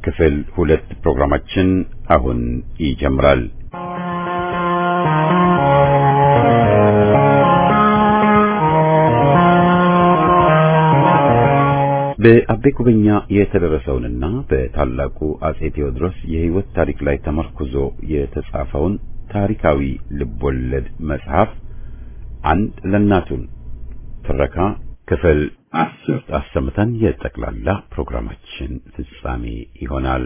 ክፍል ሁለት ፕሮግራማችን አሁን ይጀምራል። በአቤ ጉበኛ የተደረሰውንና በታላቁ አጼ ቴዎድሮስ የሕይወት ታሪክ ላይ ተመርኩዞ የተጻፈውን ታሪካዊ ልቦለድ መጽሐፍ አንድ ለእናቱን ትረካ ክፍል አስር አሰምተን የጠቅላላ ፕሮግራማችን ፍጻሜ ይሆናል።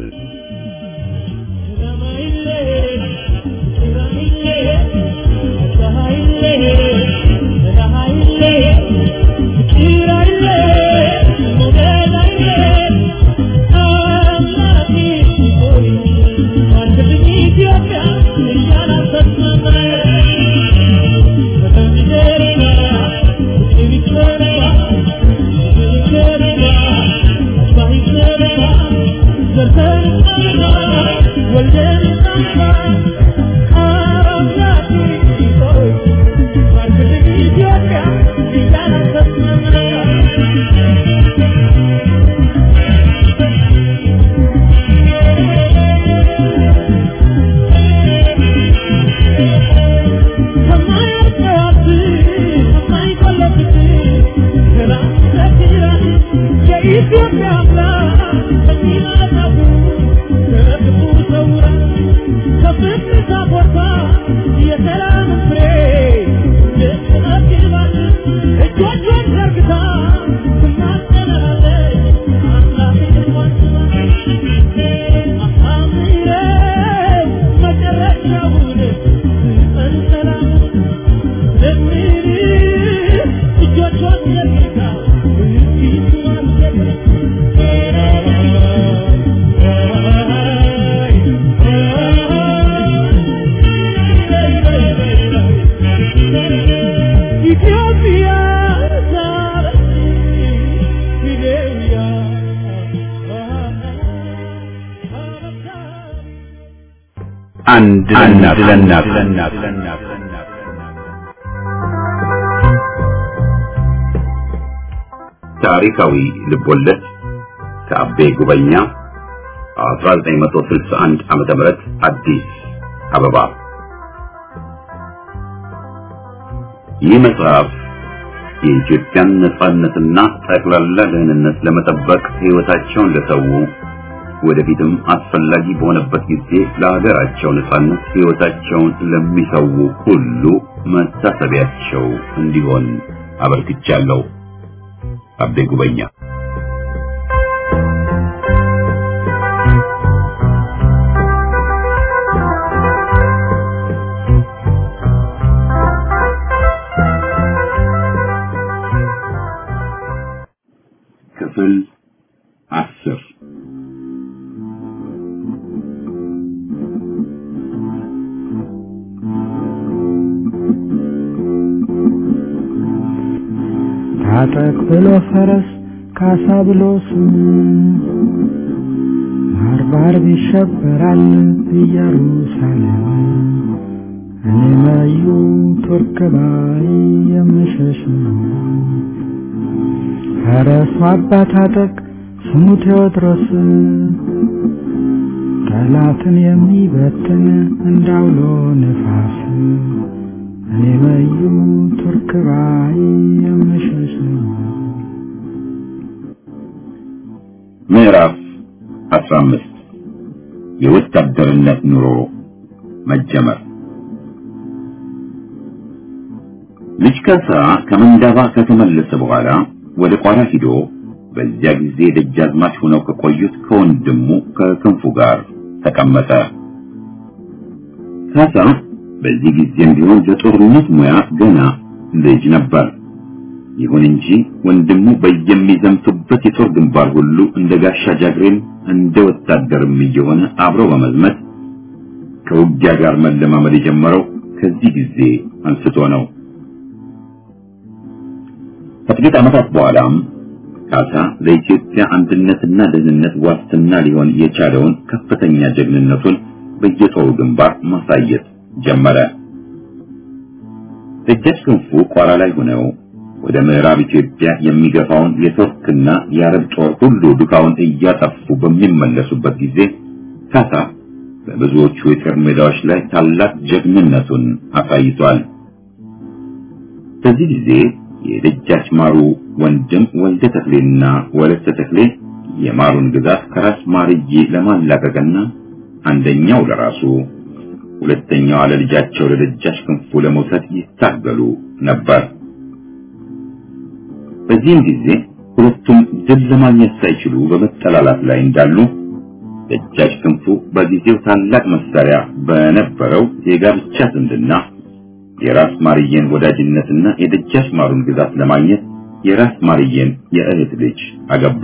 አንድ ለእናት ታሪካዊ ልቦለድ ከአቤ ጉበኛ 1961 ዓመተ ምህረት አዲስ አበባ። ይህ መጽሐፍ የኢትዮጵያን ነጻነትና ጠቅላላ ደህንነት ለመጠበቅ ሕይወታቸውን ለሰው ወደፊትም አስፈላጊ በሆነበት ጊዜ ለሀገራቸው ነጻነት ሕይወታቸውን ለሚሰው ሁሉ መታሰቢያቸው እንዲሆን አበርክቻለሁ። አቤ ጉበኛ ክፍል አስር ታጠቅ ብሎ ፈረስ ካሳ ብሎ ስሙ ባርባር ይሸበራል ኢየሩሳሌም እኔ መዩ ቱርክ ባይ የምሸሽ ነው። ፈረሱ አባ ታጠቅ ስሙ ቴዎድሮስ ጠላትን የሚበትን እንዳውሎ ነፋስ እኔ መዩ ቱርክ ባይ የምሸሽ ነው። ምዕራፍ 15 የወታደርነት ኑሮ መጀመር። ልጅ ካሳ ከመንዳባ ከተመለሰ በኋላ ወደ ቋራ ሂዶ በዚያ ጊዜ ደጃዝማች ሆነው ከቆዩት ከወንድሙ ከክንፉ ጋር ተቀመጠ። ካሳ በዚህ ጊዜም ቢሆን ለጦርነት ሙያ ገና ልጅ ነበር። ይሁን እንጂ ወንድሙ በየሚዘምቱበት የጦር ግንባር ሁሉ እንደ ጋሻ ጃግሬም እንደ ወታደርም እየሆነ አብሮ በመዝመት ከውጊያ ጋር መለማመድ የጀመረው ከዚህ ጊዜ አንስቶ ነው። ከጥቂት ዓመታት በኋላም ካሳ ለኢትዮጵያ አንድነትና ደህንነት ዋስትና ሊሆን የቻለውን ከፍተኛ ጀግንነቱን በየጦሩ ግንባር ማሳየት ጀመረ። ደጃች ክንፉ ቋራ ላይ ሆነው ወደ ምዕራብ ኢትዮጵያ የሚገፋውን የቱርክና የአረብ ጦር ሁሉ ዱካውን እያጠፉ በሚመለሱበት ጊዜ ካሳ በብዙዎቹ የጦር ሜዳዎች ላይ ታላቅ ጀግንነቱን አሳይቷል። በዚህ ጊዜ የደጃች ማሩ ወንድም ወልደ ተክሌና ወለተ ተክሌ የማሩን ግዛት ከራስ ማርዬ ለማላቀቅና አንደኛው ለራሱ ሁለተኛው ለልጃቸው ለደጃች ክንፉ ለመውሰድ ይታገሉ ነበር። በዚህም ጊዜ ሁለቱም ድል ለማግኘት ሳይችሉ በመጠላላት ላይ እንዳሉ ደጃች ክንፉ በጊዜው ታላቅ መሳሪያ በነበረው የጋብቻ ዝምድና የራስ ማርየን ወዳጅነትና የደጃች ማሩን ግዛት ለማግኘት የራስ ማርየን የእህት ልጅ አገቡ።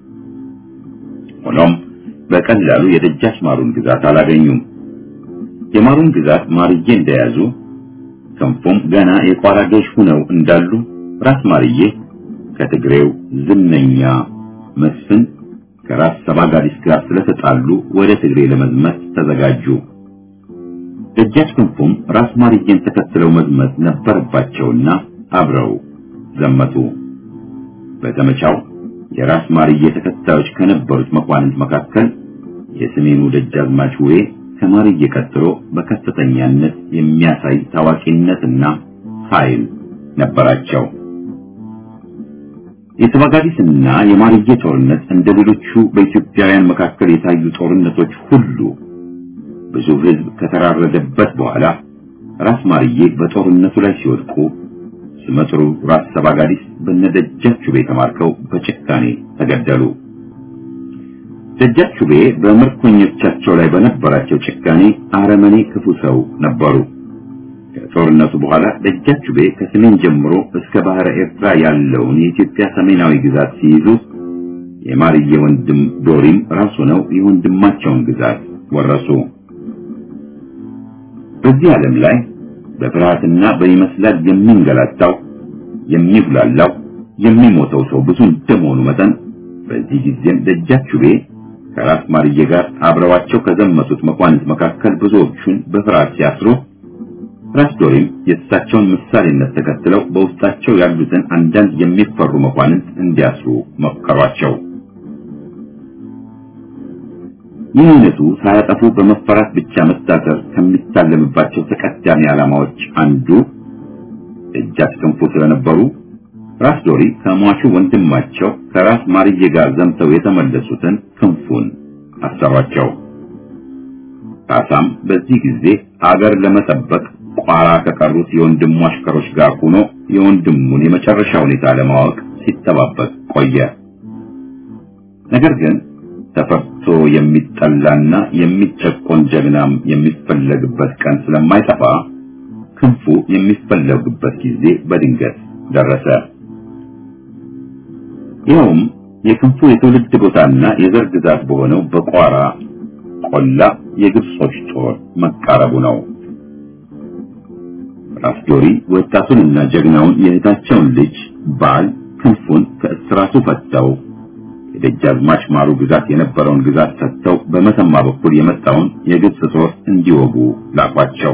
ሆኖም በቀላሉ የደጃች ማሩን ግዛት አላገኙም። የማሩን ግዛት ማርዬ እንደያዙ ክንፉም ገና የቋራ ገዥ ሆነው እንዳሉ ራስ ማርዬ ከትግሬው ዝነኛ መስፍን ከራስ ሰባጋዲስ ጋር ስለተጣሉ ወደ ትግሬ ለመዝመት ተዘጋጁ። ደጃች ክንፉም ራስ ማርዬን ተከትለው መዝመት ነበረባቸውና አብረው ዘመቱ። በዘመቻው የራስ ማርዬ ተከታዮች ከነበሩት መኳንንት መካከል የሰሜኑ ደጃዝማች ውሬ ከማርዬ ቀጥሎ በከፍተኛነት የሚያሳይ ታዋቂነትና ኃይል ነበራቸው። የተባጋዲስና የማርዬ ጦርነት እንደ ሌሎቹ በኢትዮጵያውያን መካከል የታዩ ጦርነቶች ሁሉ ብዙ ሕዝብ ከተራረደበት በኋላ ራስ ማርዬ በጦርነቱ ላይ ሲወድቁ ስመጥሩ ራስ ሰባጋዲስ በነደጃቹቤ ተማርከው በጭካኔ ተገደሉ። ደጃቹቤ በምርኮኞቻቸው ላይ በነበራቸው ጭካኔ አረመኔ ክፉ ሰው ነበሩ። ከጦርነቱ በኋላ ደጃቹቤ ከሰሜን ጀምሮ እስከ ባህረ ኤርትራ ያለውን የኢትዮጵያ ሰሜናዊ ግዛት ሲይዙ የማርዬ ወንድም ዶሪም ራሱ ነው የወንድማቸውን ግዛት ወረሱ። በዚህ ዓለም ላይ በፍርሃትና በይመስላል የሚንገላታው የሚጉላላው የሚሞተው ሰው ብዙ እንደመሆኑ መጠን በዚህ ጊዜም ደጃቹቤ ከራስ ማርዬ ጋር አብረዋቸው ከዘመቱት መኳንንት መካከል ብዙዎቹን በፍርሃት ሲያስሩ ራስ ዶሪም የእሳቸውን ምሳሌነት ተከትለው በውስጣቸው ያሉትን አንዳንድ የሚፈሩ መኳንንት እንዲያስሩ መከሯቸው። ይህ አይነቱ ሳያጠፉ በመፈራት ብቻ መታሰር ከሚታለምባቸው ተቀዳሚ ዓላማዎች አንዱ ደጃች ክንፉ ስለነበሩ ራስ ዶሪ ከሟቹ ወንድማቸው ከራስ ማርዬ ጋር ዘምተው የተመለሱትን ክንፉን አሰሯቸው። ካሳም በዚህ ጊዜ አገር ለመጠበቅ ቋራ ከቀሩት የወንድሙ አሽከሮች ጋር ሆኖ የወንድሙን የመጨረሻ ሁኔታ ለማወቅ ሲጠባበቅ ቆየ። ነገር ግን ተፈርቶ የሚጠላና የሚጨቆን ጀግናም የሚፈለግበት ቀን ስለማይጠፋ ክንፉ የሚፈለግበት ጊዜ በድንገት ደረሰ። ይኸውም የክንፉ የትውልድ ቦታና የዘር ግዛት በሆነው በቋራ ቆላ የግብጾች ጦር መቃረቡ ነው። ራስ ዶሪ ወጣቱንና ጀግናውን የእህታቸውን ልጅ ባል ክንፉን ከእስራቱ ፈተው የደጃዝማች ማሩ ግዛት የነበረውን ግዛት ሰጥተው በመተማ በኩል የመጣውን የግብጽ ጦር እንዲወጉ ላኳቸው።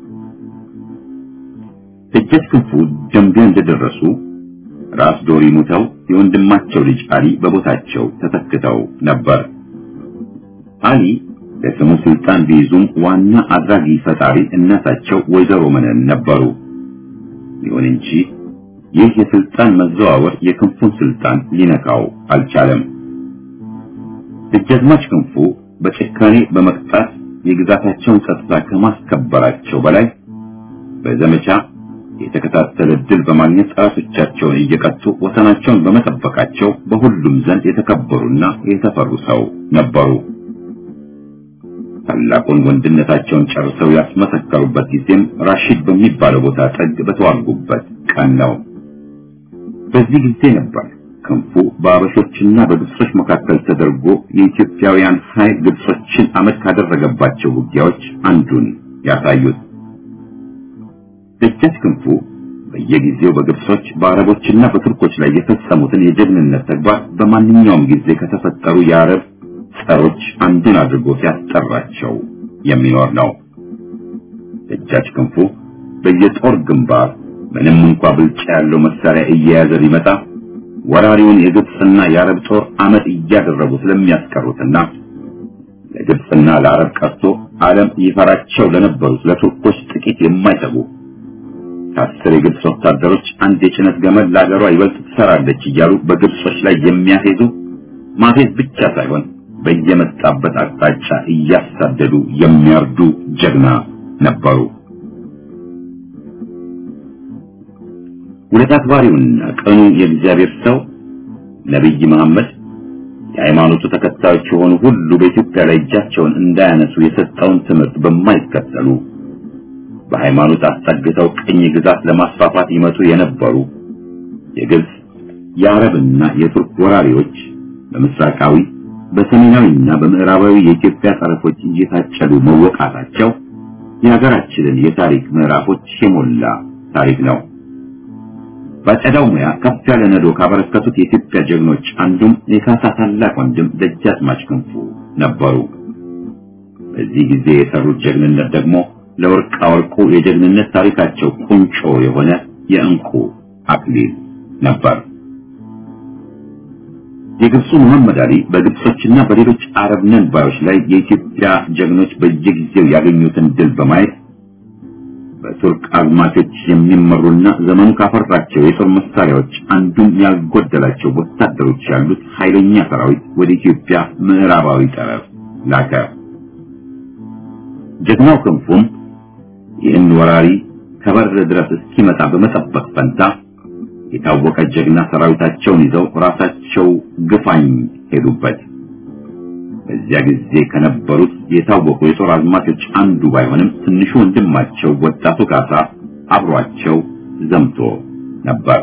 ደጃች ክንፉ ደንቢያ እንደደረሱ ራስ ዶሪ ሙተው የወንድማቸው ልጅ አሊ በቦታቸው ተተክተው ነበር። አሊ ለስሙ ስልጣን ቢይዙም ዋና አድራጊ ፈጣሪ እናታቸው ወይዘሮ መነን ነበሩ። ይሁን እንጂ ይህ የስልጣን መዘዋወር የክንፉን ስልጣን ሊነካው አልቻለም። ደጃዝማች ክንፉ በጭካኔ በመቅጣት የግዛታቸውን ጸጥታ ከማስከበራቸው በላይ በዘመቻ የተከታተለ ድል በማግኘት ጠላቶቻቸውን እየቀጡ ወሰናቸውን በመጠበቃቸው በሁሉም ዘንድ የተከበሩና የተፈሩ ሰው ነበሩ። ታላቁን ወንድነታቸውን ጨርሰው ያስመሰከሩበት ጊዜም ራሺድ በሚባለው ቦታ ጠግ በተዋጉበት ቀን ነው። በዚህ ጊዜ ነበር ክንፉ በአበሾችና በግብጾች መካከል ተደርጎ የኢትዮጵያውያን ኃይል ግብጾችን አመድ ካደረገባቸው ውጊያዎች አንዱን ያሳዩት። ደጃች ክንፉ በየጊዜው በግብጾች በአረቦችና በቱርኮች ላይ የፈጸሙትን የጀግንነት ተግባር በማንኛውም ጊዜ ከተፈጠሩ የአረብ ጸሮች አንዱን አድርጎ ሲያስጠራቸው የሚኖር ነው። ደጃች ክንፉ በየጦር ግንባር ምንም እንኳ ብልጫ ያለው መሳሪያ እየያዘ ቢመጣ ወራሪውን የግብፅና የአረብ ጦር አመት እያደረጉ ስለሚያስቀሩትና ለግብፅና ለአረብ ቀርቶ ዓለም ይፈራቸው ለነበሩት ለቱርኮች ጥቂት የማይሰጉ ከአስር የግብፅ ወታደሮች አንድ የጭነት ገመድ ለአገሯ ይበልጥ ትሰራለች እያሉ በግብጾች ላይ የሚያፌዙ ማፌዝ ብቻ ሳይሆን በየመጣበት አቅጣጫ እያሳደዱ የሚያርዱ ጀግና ነበሩ። ውለታ አክባሪውና ቀኑ የእግዚአብሔር ሰው ነቢይ መሐመድ የሃይማኖቱ ተከታዮች የሆኑ ሁሉ በኢትዮጵያ ላይ እጃቸውን እንዳያነሱ የሰጠውን ትምህርት በማይከተሉ በሃይማኖት አስጠግተው ቅኝ ግዛት ለማስፋፋት ይመጡ የነበሩ የግብፅ የአረብና የቱርክ ወራሪዎች በምስራቃዊ በሰሜናዊና በምዕራባዊ የኢትዮጵያ ጠረፎች እየታጨዱ መወቃታቸው የሀገራችንን የታሪክ ምዕራፎች የሞላ ታሪክ ነው። ባጨዳው ሙያ ከፍ ያለ ነዶ ካበረከቱት የኢትዮጵያ ጀግኖች አንዱም የካሳ ታላቅ ወንድም ደጃዝማች ክንፉ ነበሩ። በዚህ ጊዜ የሰሩት ጀግንነት ደግሞ ለወርቃ ወርቁ የጀግንነት ታሪካቸው ቁንጮ የሆነ የእንቁ አክሊል ነበር። የግብፁ መሐመድ አሊ በግብጾችና በሌሎች አረብ ነን ባዮች ላይ የኢትዮጵያ ጀግኖች በየጊዜው ያገኙትን ድል በማየት በቱርክ አዝማቾች የሚመሩና ዘመኑ ካፈራቸው የጦር መሳሪያዎች አንዱም ያልጎደላቸው ወታደሮች ያሉት ኃይለኛ ሰራዊት ወደ ኢትዮጵያ ምዕራባዊ ጠረፍ ላከ። ጀግናው ክንፉም ይህን ወራሪ ከበር ድረስ እስኪመጣ በመጠበቅ ፈንታ የታወቀ ጀግና ሰራዊታቸውን ይዘው ራሳቸው ግፋኝ ሄዱበት። በዚያ ጊዜ ከነበሩት የታወቁ የጦር አዝማቾች አንዱ ባይሆንም ትንሹ ወንድማቸው ወጣቱ ካሳ አብሯቸው ዘምቶ ነበር።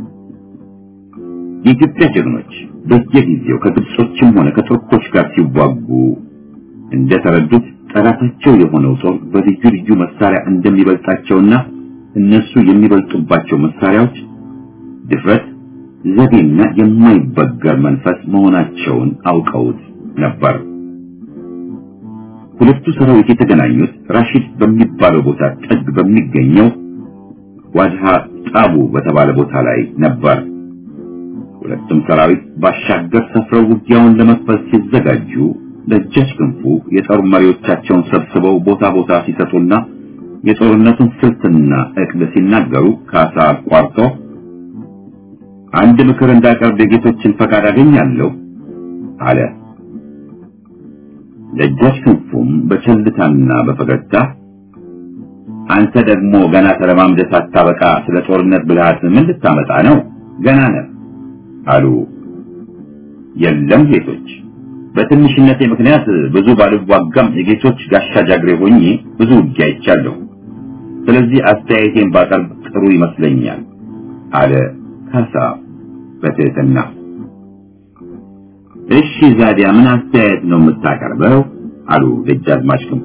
የኢትዮጵያ ጀግኖች በየጊዜው ከግብጾችም ሆነ ከቱርኮች ጋር ሲዋጉ እንደተረዱት ጠላታቸው የሆነው ጦር በልዩ ልዩ መሳሪያ እንደሚበልጣቸውና እነሱ የሚበልጡባቸው መሳሪያዎች ድፍረት፣ ዘዴና የማይበገር መንፈስ መሆናቸውን አውቀውት ነበር። ሁለቱ ሰራዊት የተገናኙት ራሺድ በሚባለው ቦታ ጥግ በሚገኘው ዋድሃ ጣቡ በተባለ ቦታ ላይ ነበር። ሁለቱም ሰራዊት ባሻገር ሰፍረው ውጊያውን ለመክፈት ሲዘጋጁ ደጃች ክንፉ የጦር መሪዎቻቸውን ሰብስበው ቦታ ቦታ ሲሰጡና የጦርነቱን ስልትና እቅድ ሲናገሩ ካሳ አቋርጦ አንድ ምክር እንዳቀርብ የጌቶችን ፈቃድ አገኛለሁ አለ። ደጃች ክንፉም በቸልታና በፈገግታ አንተ ደግሞ ገና ተለማምደህ ሳታበቃ ስለ ጦርነት ብልሃት ምን ልታመጣ ነው? ገና ነህ አሉ። የለም ጌቶች፣ በትንሽነቴ ምክንያት ብዙ ባልዋጋም የጌቶች ጋሻ ጃግሬ ሆኜ ብዙ ውጊያ አይቻለሁ። ስለዚህ አስተያየቴን ባቀርብ ጥሩ ይመስለኛል አለ ካሳ በትህትና። እሺ ዛዲያ ምን አስተያየት ነው የምታቀርበው? አሉ ደጃዝማች ክንፉ።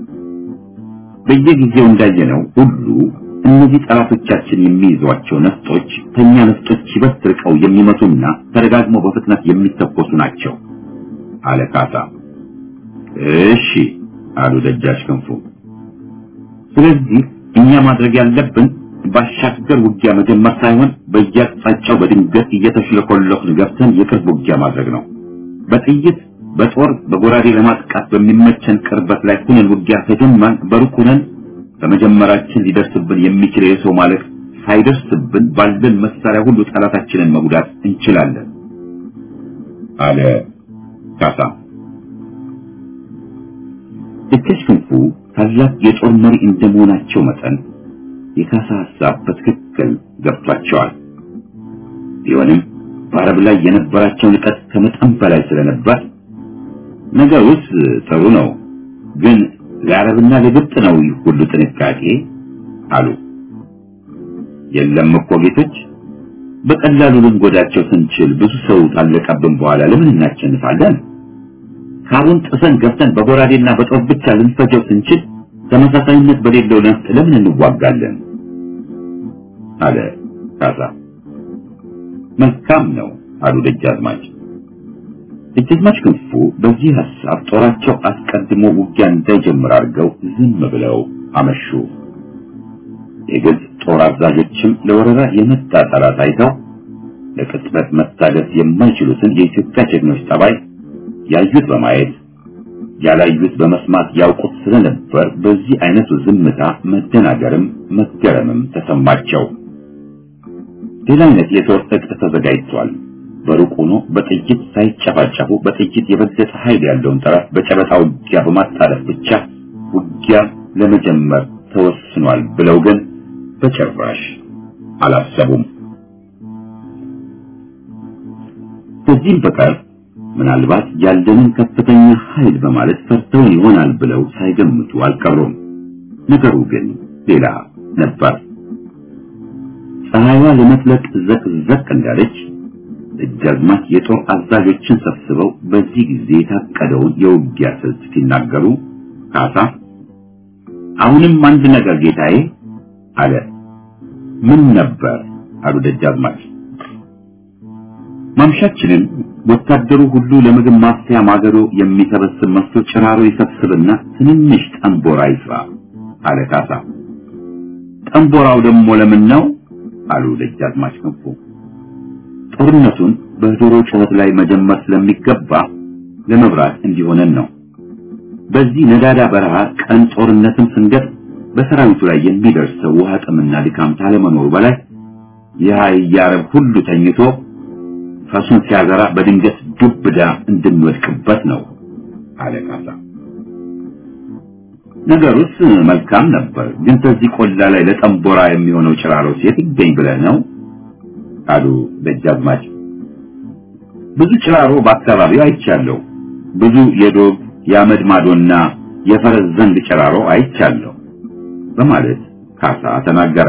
በየጊዜው እንዳየነው ሁሉ እነዚህ ጠላቶቻችን የሚይዟቸው ነፍጦች ከኛ ነፍጦች ይበልጥ ርቀው የሚመቱና ተደጋግመው በፍጥነት የሚተኮሱ ናቸው አለ ካሳ። እሺ አሉ ደጃች ክንፉ። ስለዚህ እኛ ማድረግ ያለብን ባሻገር ውጊያ መጀመር ሳይሆን በየአቅጣጫው በድንገት እየተሽለኮለኩን ገብተን የቅርብ ውጊያ ማድረግ ነው። በጥይት በጦር በጎራዴ ለማጥቃት በሚመቸን ቅርበት ላይ ሁነን ውጊያ ከጀመርን በሩቅ ሁነን በመጀመራችን ሊደርስብን የሚችል የሰው ማለቅ ሳይደርስብን ባለን መሳሪያ ሁሉ ጠላታችንን መጉዳት እንችላለን አለ ካሳ። ደጃች ክንፉ ታላቅ የጦር መሪ እንደመሆናቸው መጠን የካሳ ሐሳብ በትክክል ገብቷቸዋል። ቢሆንም በአረብ ላይ የነበራቸው ንቀት ከመጠን በላይ ስለነበር ነገሩስ ጥሩ ነው፣ ግን ለአረብና ለግብፅ ነው ይህ ሁሉ ጥንቃቄ አሉ። የለም እኮ ጌቶች፣ በቀላሉ ልንጎዳቸው ስንችል ብዙ ሰው ታለቀብን በኋላ ለምን እናቸንፋለን? ካቡን ጥሰን ገብተን በጎራዴና በጦር ብቻ ልንፈጀው ስንችል ተመሳሳይነት በሌለው ነፍጥ ለምን እንዋጋለን? አለ ካሳ። መልካም ነው አሉ ደጃዝማች። ደጃዝማች ክንፉ በዚህ ሐሳብ ጦራቸው አስቀድሞ ውጊያ እንዳይጀምር አድርገው ዝም ብለው አመሹ። የግብፅ ጦር አዛዦችም ለወረራ የመጣ ጠላት አይተው ለቅጽበት መታገስ የማይችሉትን የኢትዮጵያ ጀግኖች ጠባይ ያዩት በማየት ያላዩት በመስማት ያውቁት ስለነበር በዚህ አይነቱ ዝምታ መደናገርም መገረምም ተሰማቸው። ሌላ አይነት የጦር ዕቅድ ተዘጋጅቷል። በሩቅ ሆኖ በጥይት ሳይጨፋጨፉ በጥይት የበለጠ ኃይል ያለውን ጠላት በጨበጣ ውጊያ በማጣለፍ ብቻ ውጊያ ለመጀመር ተወስኗል ብለው ግን በጭራሽ አላሰቡም። ከዚህም በቀር ምናልባት ያለንን ከፍተኛ ኃይል በማለት ፈርተው ይሆናል ብለው ሳይገምቱ አልቀሩም። ነገሩ ግን ሌላ ነበር። ፀሐይዋ ለመጥለቅ ዘቅዘቅ እንዳለች ደጃዝማች የጦር አዛዦችን ሰብስበው በዚህ ጊዜ የታቀደውን የውጊያ ስልት ሲናገሩ ካሳ አሁንም አንድ ነገር ጌታዬ አለ። ምን ነበር አሉ ደጃዝማች። ማምሻችንን ወታደሩ ሁሉ ለምግብ ማፍያ ማገዶ የሚሰበስብ መስሎ ጭራሮ ይሰብስብና ትንንሽ ጠንቦራ ይስራ አለ ካሳ። ጠንቦራው ደግሞ ለምን ነው አሉ ደጃዝማች ክንፉ። ጦርነቱን በዶሮ ጩኸት ላይ መጀመር ስለሚገባ ለመብራት እንዲሆነን ነው። በዚህ ነዳዳ በረሃ ቀን ጦርነትን ስንገጥ በሰራዊቱ ላይ የሚደርሰው ውሃ ጥምና ድካም ካለመኖሩ በላይ የአረብ ሁሉ ተኝቶ ፈሱን ሲያዘራ በድንገት ዱብዳ እንድንወድቅበት ነው አለ ካሳ። ነገሩስ መልካም ነበር፣ ግን ከዚህ ቆላ ላይ ለጠንቦራ የሚሆነው ጭራሮ ሴት ይገኝ ብለህ ነው አሉ ደጃዝማች። ብዙ ጭራሮ በአካባቢው አይቻለሁ። ብዙ የዶግ የአመድ ማዶና የፈረስ ዘንግ ጭራሮ አይቻለሁ በማለት ካሳ ተናገረ።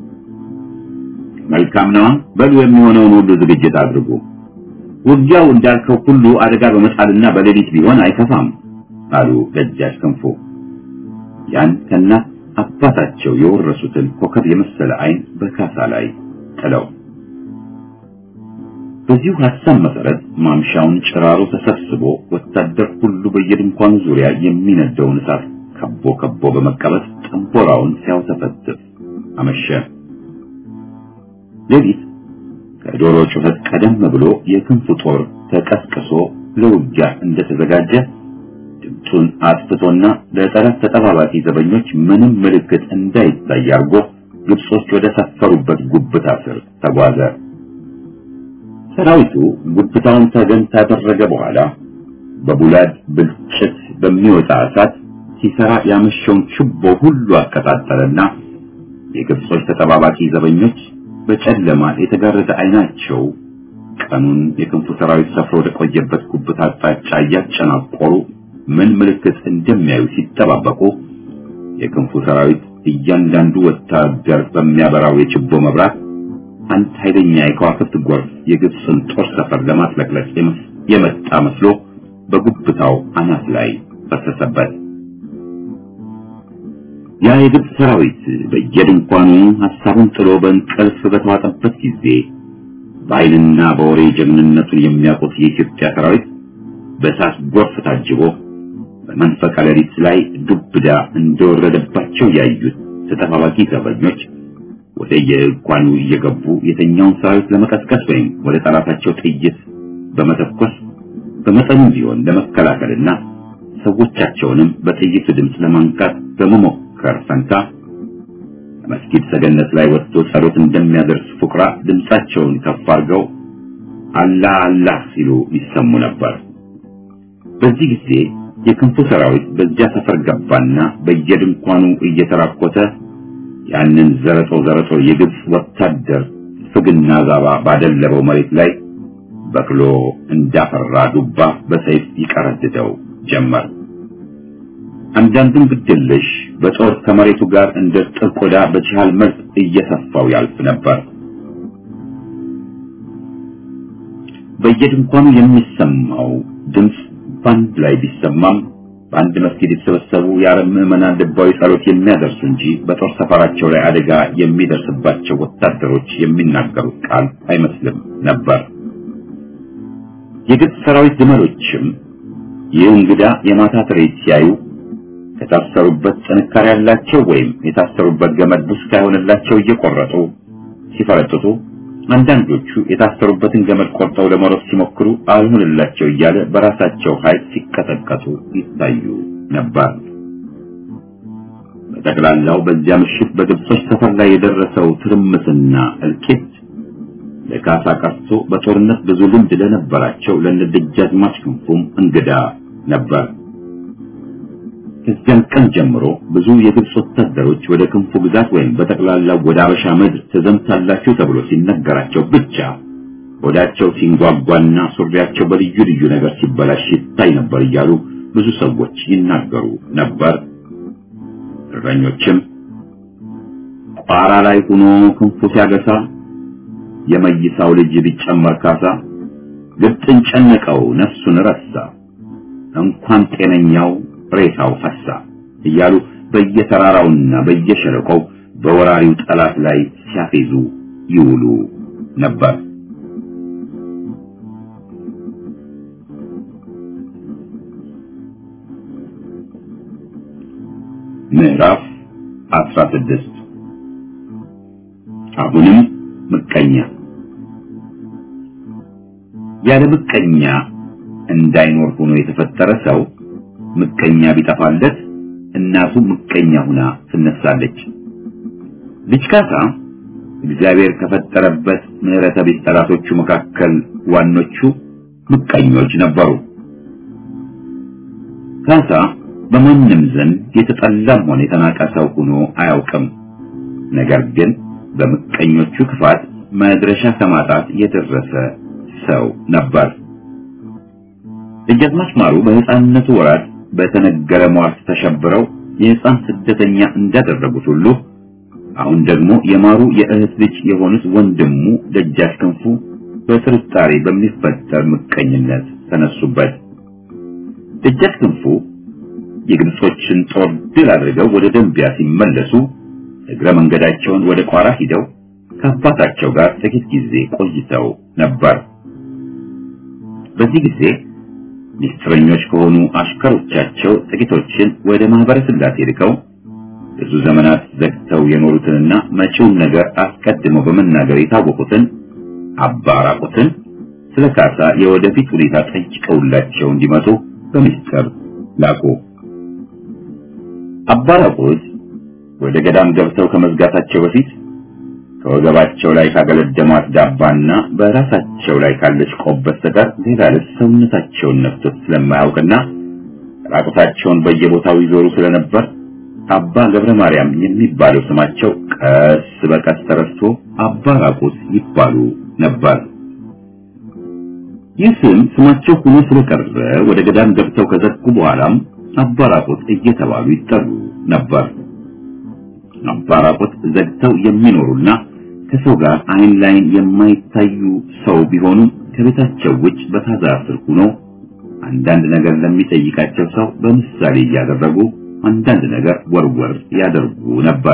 መልካም ነዋ። በሉ የሚሆነውን ሁሉ ዝግጅት አድርጉ። ውጊያው እንዳልከው ሁሉ አደጋ በመጣልና በሌሊት ቢሆን አይከፋም አሉ ደጃች ክንፉ። ያን ከእናት አባታቸው የወረሱትን ኮከብ የመሰለ ዓይን በካሳ ላይ ጥለው በዚሁ ሐሳብ መሰረት ማምሻውን ጭራሮ ተሰብስቦ ወታደር ሁሉ በየድንኳኑ ዙሪያ የሚነደውን እሳት ከቦ ከቦ በመቀበጥ ጠንቦራውን ሲያውተፈትፍ አመሸ። ሌሊት ከዶሮ ጩኸት ቀደም ብሎ የክንፉ ጦር ተቀስቅሶ ለውጊያ እንደተዘጋጀ ድምፁን አጥፍቶና ለጠላት ተጠባባቂ ዘበኞች ምንም ምልክት እንዳይታይ አድርጎ ግብጾች ወደ ሰፈሩበት ጉብታ ስር ተጓዘ። ሰራዊቱ ጉብታውን ተገን ካደረገ በኋላ በቡላድ ብልጭት በሚወጣ እሳት ሲሰራ ያመሸውን ችቦ ሁሉ አቀጣጠለና የግብጾች ተጠባባቂ ዘበኞች በጨለማ የተጋረደ አይናቸው ቀኑን የክንፉ ሰራዊት ሰፍሮ ወደ ቆየበት ጉብታ አቅጣጫ እያጨናቆሩ ምን ምልክት እንደሚያዩ ሲጠባበቁ የክንፉ ሰራዊት እያንዳንዱ ወታደር በሚያበራው የችቦ መብራት አንድ ኃይለኛ የከዋክብት ጎርፍ የግብፅን ጦር ሰፈር ለማጥለቅለቅ የመጣ መስሎ በጉብታው አናት ላይ ፈሰሰበት። ያ የግብፅ ሰራዊት በየድንኳኑ ሐሳቡን ጥሎ በእንቅልፍ በተዋጠበት ጊዜ በኃይልና በወሬ ጀግንነቱን የሚያውቁት የኢትዮጵያ ሰራዊት በእሳት ጎርፍ ታጅቦ በመንፈቀ ሌሊት ላይ ዱብዳ እንደወረደባቸው ያዩት ተጠባባቂ ዘበኞች ወደ የድንኳኑ እየገቡ የተኛውን ሰራዊት ለመቀስቀስ ወይም ወደ ጠላታቸው ጥይት በመተኮስ በመጠኑ ቢሆን ለመከላከልና ሰዎቻቸውንም በጥይቱ ድምፅ ለማንቃት በመሞከር ፈንታ መስጊድ ሰገነት ላይ ወጥቶ ጸሎት እንደሚያደርስ ፉቅራ ድምፃቸውን ከፍ አድርገው አላህ አላህ ሲሉ ይሰሙ ነበር። በዚህ ጊዜ የክንፉ ሰራዊት በዚያ ሰፈር ገባና በየድንኳኑ እየተራኮተ ያንን ዘረጦ ዘረጦ የግብፅ ወታደር ፍግና ዛባ ባደለበው መሬት ላይ በቅሎ እንዳፈራ ዱባ በሰይፍ ይቀረድደው ጀመር። አንዳንዱም ግድልሽ በጦር ከመሬቱ ጋር እንደ ጥር ቆዳ በችሃል መልክ እየሰፋው ያልፍ ነበር። በየድንኳኑ የሚሰማው ድምፅ በአንድ ላይ ቢሰማም በአንድ መስጊድ የተሰበሰቡ የአረብ ምዕመናን ልባዊ ጸሎት የሚያደርሱ እንጂ በጦር ሰፈራቸው ላይ አደጋ የሚደርስባቸው ወታደሮች የሚናገሩት ቃል አይመስልም ነበር። የግብፅ ሰራዊት ግመሎችም ይህ እንግዳ የማታ ትርኢት ሲያዩ ከታሰሩበት ጥንካሬ ያላቸው ወይም የታሰሩበት ገመድ ቡስካ የሆነላቸው እየቆረጡ ሲፈረጥጡ፣ አንዳንዶቹ የታሰሩበትን ገመድ ቆርጠው ለመሮጥ ሲሞክሩ አልሆንላቸው እያለ በራሳቸው ኃይል ሲቀጠቀጡ ይታዩ ነበር። በጠቅላላው በዚያ ምሽት በግብጾች ሰፈር ላይ የደረሰው ትርምስና እልቂት ለካሳ ቀርቶ በጦርነት ብዙ ልምድ ለነበራቸው ለነደጃዝማች ክንፉም እንግዳ ነበር። ከዚያን ቀን ጀምሮ ብዙ የግብጽ ወታደሮች ወደ ክንፉ ግዛት ወይም በጠቅላላው ወደ አበሻ ምድር ተዘምታላችሁ ተብሎ ሲነገራቸው ብቻ ወዳቸው ሲንጓጓና ሱሪያቸው በልዩ ልዩ ነገር ሲበላሽ ይታይ ነበር እያሉ ብዙ ሰዎች ይናገሩ ነበር። እረኞችም ቋራ ላይ ሆኖ ክንፉ ሲያገሳ የመይሳው ልጅ ቢጨመር ካሳ ግብፅን ጨነቀው ነፍሱን ረሳ እንኳን ጤነኛው ሬሳው ፈሳ እያሉ በየተራራውና በየሸለቆው በወራሪው ጠላት ላይ ሲያፌዙ ይውሉ ነበር። ምዕራፍ 16 አሁንም ምቀኛ ያለ ምቀኛ እንዳይኖር ሆኖ የተፈጠረ ሰው ምቀኛ ቢጠፋለት እናቱ ምቀኛ ሁና ትነሳለች። ልጅ ካሳ እግዚአብሔር ከፈጠረበት ምሕረተ ቢስ ጠላቶቹ መካከል ዋኖቹ ምቀኞች ነበሩ። ካሳ በማንም ዘንድ የተጠላም ሆነ የተናቀ ሰው ሆኖ አያውቅም። ነገር ግን በምቀኞቹ ክፋት መድረሻ ከማጣት የደረሰ ሰው ነበር። ደጃዝማች ማሩ በሕፃንነቱ ወራት በተነገረ ሟርት ተሸብረው የሕፃን ስደተኛ እንዳደረጉት ሁሉ አሁን ደግሞ የማሩ የእህት ልጅ የሆኑት ወንድሙ ደጃች ክንፉ በጥርጣሬ በሚፈጠር ምቀኝነት ተነሱበት። ደጃች ክንፉ የግብጾችን ጦር ድል አድርገው ወደ ደንቢያ ሲመለሱ እግረ መንገዳቸውን ወደ ቋራ ሂደው ከአባታቸው ጋር ጥቂት ጊዜ ቆይተው ነበር። በዚህ ጊዜ ሚስጥረኞች ከሆኑ አሽከሮቻቸው ጥቂቶችን ወደ ማህበረ ስላሴ ልከው ብዙ ዘመናት ዘግተው የኖሩትንና መጪውን ነገር አስቀድመው በመናገር የታወቁትን አባ ራቁትን ስለ ካሳ የወደፊት ሁኔታ ጠይቀውላቸው እንዲመጡ በሚስጥር ላኩ። አባ ራቁት ወደ ገዳም ገብተው ከመዝጋታቸው በፊት ከወገባቸው ላይ ካገለደሟት ዳባና በራሳቸው ላይ ካለች ቆብ በስተቀር ሌላ ልብስ ሰውነታቸውን ነፍቶት ስለማያውቅና ራቁታቸውን በየቦታው ይዞሩ ስለነበር አባ ገብረ ማርያም የሚባለው ስማቸው ቀስ በቀስ ተረስቶ አባ ራቁት ይባሉ ነበር። ይህ ስም ስማቸው ሆኖ ስለቀረ ወደ ገዳም ገብተው ከዘጉ በኋላም አባ ራቁት እየተባሉ ይጠሩ ነበር። አባ ራቁት ዘግተው የሚኖሩና ከሰው ጋር አይን ላይን የማይታዩ ሰው ቢሆኑም ከቤታቸው ውጭ በታዛ ስር ሆኖ አንዳንድ ነገር ለሚጠይቃቸው ሰው በምሳሌ እያደረጉ አንዳንድ ነገር ወርወር ያደርጉ ነበር።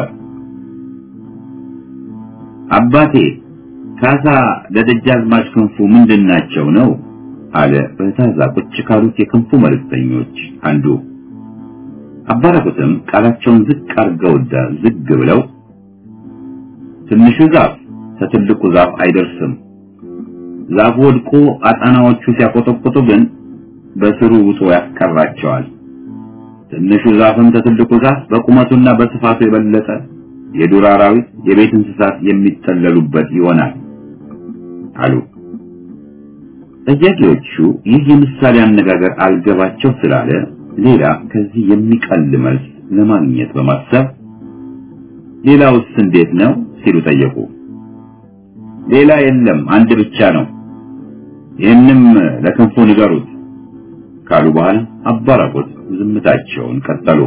አባቴ ካሳ ለደጃዝማች ክንፉ ምንድናቸው ነው አለ በታዛ ቁጭ ካሉት የክንፉ መልእክተኞች አንዱ። አባራቁትም ቃላቸውን ዝቅ አርገውዳ ዝግ ብለው ትንሹ ዛፍ ከትልቁ ዛፍ አይደርስም። ዛፉ ወድቆ አጣናዎቹ ሲያቆጠቁጡ ግን በስሩ ውጦ ያስቀራቸዋል። ትንሹ ዛፍም ከትልቁ ዛፍ በቁመቱና በስፋቱ የበለጠ የዱር አራዊት፣ የቤት እንስሳት የሚጠለሉበት ይሆናል አሉ። ጠያቂዎቹ ይህ የምሳሌ አነጋገር አልገባቸው ስላለ ሌላ ከዚህ የሚቀል መልስ ለማግኘት በማሰብ ሌላውስ እንዴት ነው ሲሉ ጠየቁ። ሌላ የለም አንድ ብቻ ነው፣ ይህንም ለክንፉ ንገሩት ካሉ በኋላ አባራቆት ዝምታቸውን ቀጠሉ።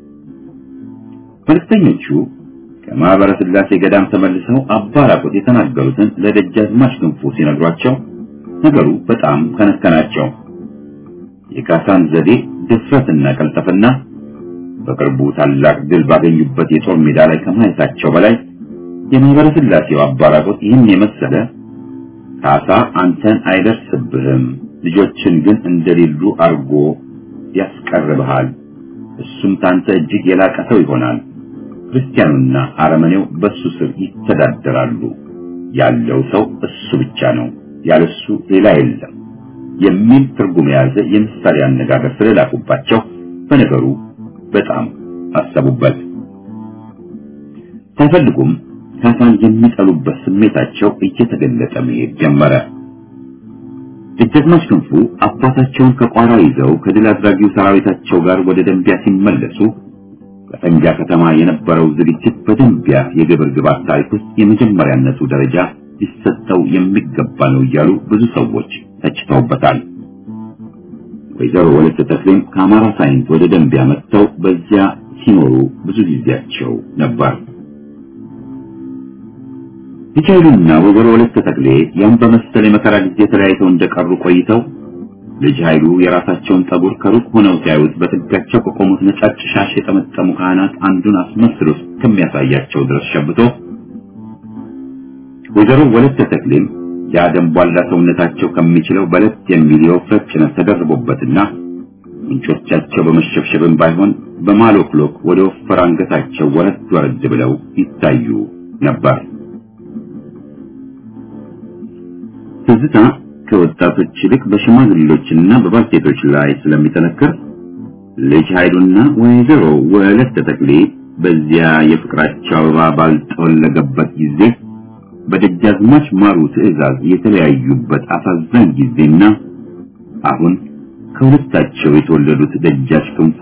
መልእክተኞቹ ከማህበረ ስላሴ ገዳም ተመልሰው አባራቆት የተናገሩትን ለደጃዝማች ክንፉ ሲነግሯቸው ነገሩ በጣም ከነከናቸው። የካሳን ዘዴ ድፍረትና ቀልጠፍና በቅርቡ ታላቅ ድል ባገኙበት የጦር ሜዳ ላይ ከማየታቸው በላይ የማህበረ ስላሴው አባራቆት ይህን የመሰለ ካሳ አንተን አይደርስብህም፣ ልጆችን ግን እንደሌሉ አርጎ ያስቀርብሃል፣ እሱም ታንተ እጅግ የላቀ ሰው ይሆናል። ክርስቲያኑና አረመኔው በሱ ስር ይተዳደራሉ። ያለው ሰው እሱ ብቻ ነው፣ ያለሱ ሌላ የለም የሚል ትርጉም የያዘ የምሳሌ አነጋገር ስለላኩባቸው በነገሩ በጣም አሰቡበት። ሳይፈልጉም ካሳን የሚጠሉበት ስሜታቸው እየተገለጠ መሄድ ጀመረ። ደጃዝማች ክንፉ አባታቸውን ከቋራ ይዘው ከድል አድራጊው ሰራዊታቸው ጋር ወደ ደንቢያ ሲመለሱ በፈንጃ ከተማ የነበረው ዝግጅት በደንቢያ የግብር ግባት ታሪክ ውስጥ የመጀመሪያነቱ ደረጃ ሊሰጠው የሚገባ ነው እያሉ ብዙ ሰዎች ተችተውበታል። ወይዘሮ ወለተ ተክሌም ከአማራ ሳይንት ወደ ደንቢያ መጥተው በዚያ ሲኖሩ ብዙ ጊዜያቸው ነበር። ልጅ ኃይሉና ወይዘሮ ወለተ ተክሌ ያን በመሰለ የመከራ ጊዜ ተለያይተው እንደቀሩ ቆይተው ልጅ ኃይሉ የራሳቸውን ጠጉር ከሩቅ ሆነው ሲያዩት በጥጋቸው ከቆሙት ነጫጭ ሻሽ የጠመጠሙ ካህናት አንዱን አስመስሎ እስከሚያሳያቸው ድረስ ሸብቶ ወይዘሮ ወለተ ተክሌም ያ ደንቧላ ሰውነታቸው ከሚችለው በለት የሚል የወፍረት ጭነት ተደርቦበትና ምንጮቻቸው በመሸብሸብም ባይሆን በማሎክሎክ ወደ ወፈር አንገታቸው ወረድ ወረድ ብለው ይታዩ ነበር። ትዝታ ከወጣቶች ይልቅ በሽማግሌዎችና በባልቴቶች ላይ ስለሚጠነክር ልጅ ኃይሉና ወይዘሮ ወለተ ተክሌ በዚያ የፍቅራቸው አበባ ባልጠወለገበት ጊዜ በደጃዝማች ማሩ ትዕዛዝ የተለያዩበት አሳዛኝ ጊዜና አሁን ከሁለታቸው የተወለዱት ደጃች ክንፉ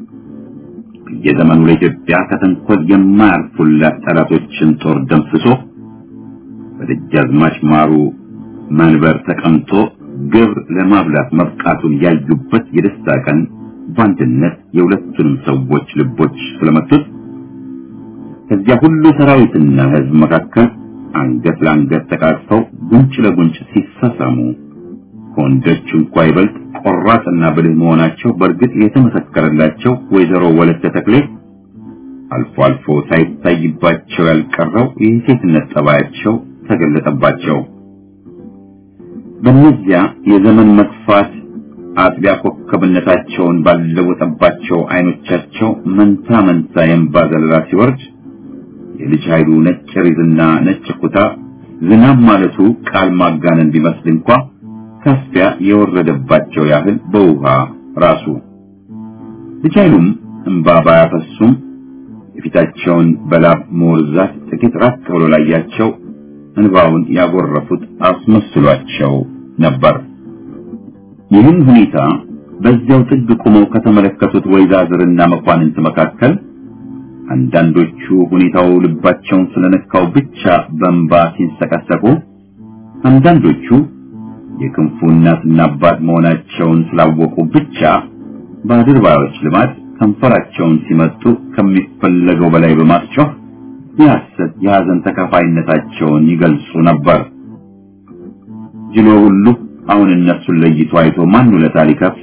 የዘመኑ ለኢትዮጵያ ከተንኮል የማያርፉላት ጠላቶችን ጦር ደምስሶ በደጃዝማች ማሩ መንበር ተቀምጦ ግብር ለማብላት መብቃቱን ያዩበት የደስታ ቀን በአንድነት የሁለቱንም ሰዎች ልቦች ስለመቱት ከዚያ ሁሉ ሰራዊትና ሕዝብ መካከል አንገት ለአንገት ተቃቅፈው ጉንጭ ለጉንጭ ሲሳሳሙ ከወንዶች እንኳ ይበልጥ ቆራጥና ብልህ መሆናቸው በእርግጥ የተመሰከረላቸው ወይዘሮ ወለተ ተክሌ አልፎ አልፎ ሳይታይባቸው ያልቀረው የሴትነት ጠባያቸው ተገለጠባቸው። በእነዚያ የዘመን መግፋት አጥቢያ ኮከብነታቸውን ባለወጠባቸው አይኖቻቸው መንታ መንታ የእንባ ዘለላ ሲወርድ የልጅ ኃይሉ ነጭ ሪዝና ነጭ ኩታ ዝናብ ማለቱ ቃል ማጋነን ቢመስል እንኳ ካስፊያ የወረደባቸው ያህል በውሃ ራሱ ልጅ ኃይሉም እንባ ባያፈሱም የፊታቸውን በላብ መወርዛት ጥቂት ራቅ ብሎ ላያቸው እንባውን ያጎረፉት አስመስሏቸው ነበር። ይህን ሁኔታ በዚያው ጥግ ቆመው ከተመለከቱት ወይዛዝርና መኳንንት መካከል አንዳንዶቹ ሁኔታው ልባቸውን ስለነካው ብቻ በእንባ ሲንሰቀሰቁ፣ አንዳንዶቹ የክንፉ እናትና አባት መሆናቸውን ስላወቁ ብቻ በአድርባዮች ልማድ ከንፈራቸውን ሲመጡ ከሚፈለገው በላይ በማስጮህ የሐሰት የሐዘን ተካፋይነታቸውን ይገልጹ ነበር። ጅሎ ሁሉ አሁን እነሱን ለይቶ አይቶ ማን ውለታ ሊከፍል?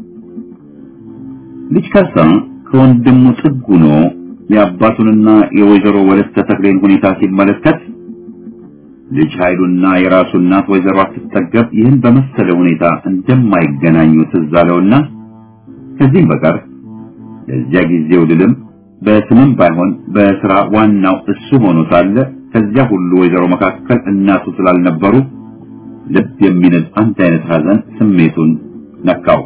ልጅ ካሳ ከወንድሙ ጥግ ሆኖ የአባቱንና የወይዘሮ ወለተ ተክሌን ሁኔታ ሲመለከት ልጅ ኃይሉና የራሱ እናት ወይዘሮ አትጠገብ ይህን በመሰለ ሁኔታ እንደማይገናኙ ትዝ አለውና ከዚህም በቀር ለዚያ ጊዜው ድልም በስምም ባይሆን በስራ ዋናው እሱ ሆኖ ሳለ ከዚያ ሁሉ ወይዘሮ መካከል እናቱ ስላልነበሩ ልብ የሚነድ አንድ አይነት ሐዘን ስሜቱን ነካው።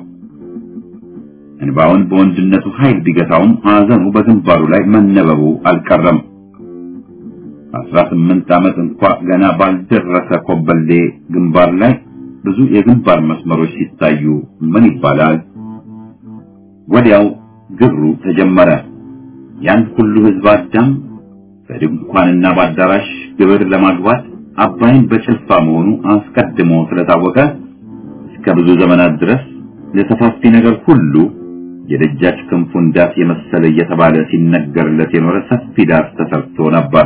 እንባውን በወንድነቱ ኃይል ቢገታውም ሐዘኑ በግንባሩ ላይ መነበቡ አልቀረም። አስራ ስምንት ዓመት እንኳ ገና ባልደረሰ ኮበሌ ግንባር ላይ ብዙ የግንባር መስመሮች ሲታዩ ምን ይባላል? ወዲያው ግብሩ ተጀመረ። ያን ሁሉ ህዝብ አዳም በድንኳንና በአዳራሽ ግብር ለማግባት አባይን በጭልፋ መሆኑ አስቀድሞ ስለታወቀ እስከ ብዙ ዘመናት ድረስ ለሰፋፊ ነገር ሁሉ የደጃች ክንፉን ዳስ የመሰለ እየተባለ ሲነገርለት የኖረ ሰፊ ዳስ ተሰርቶ ነበር።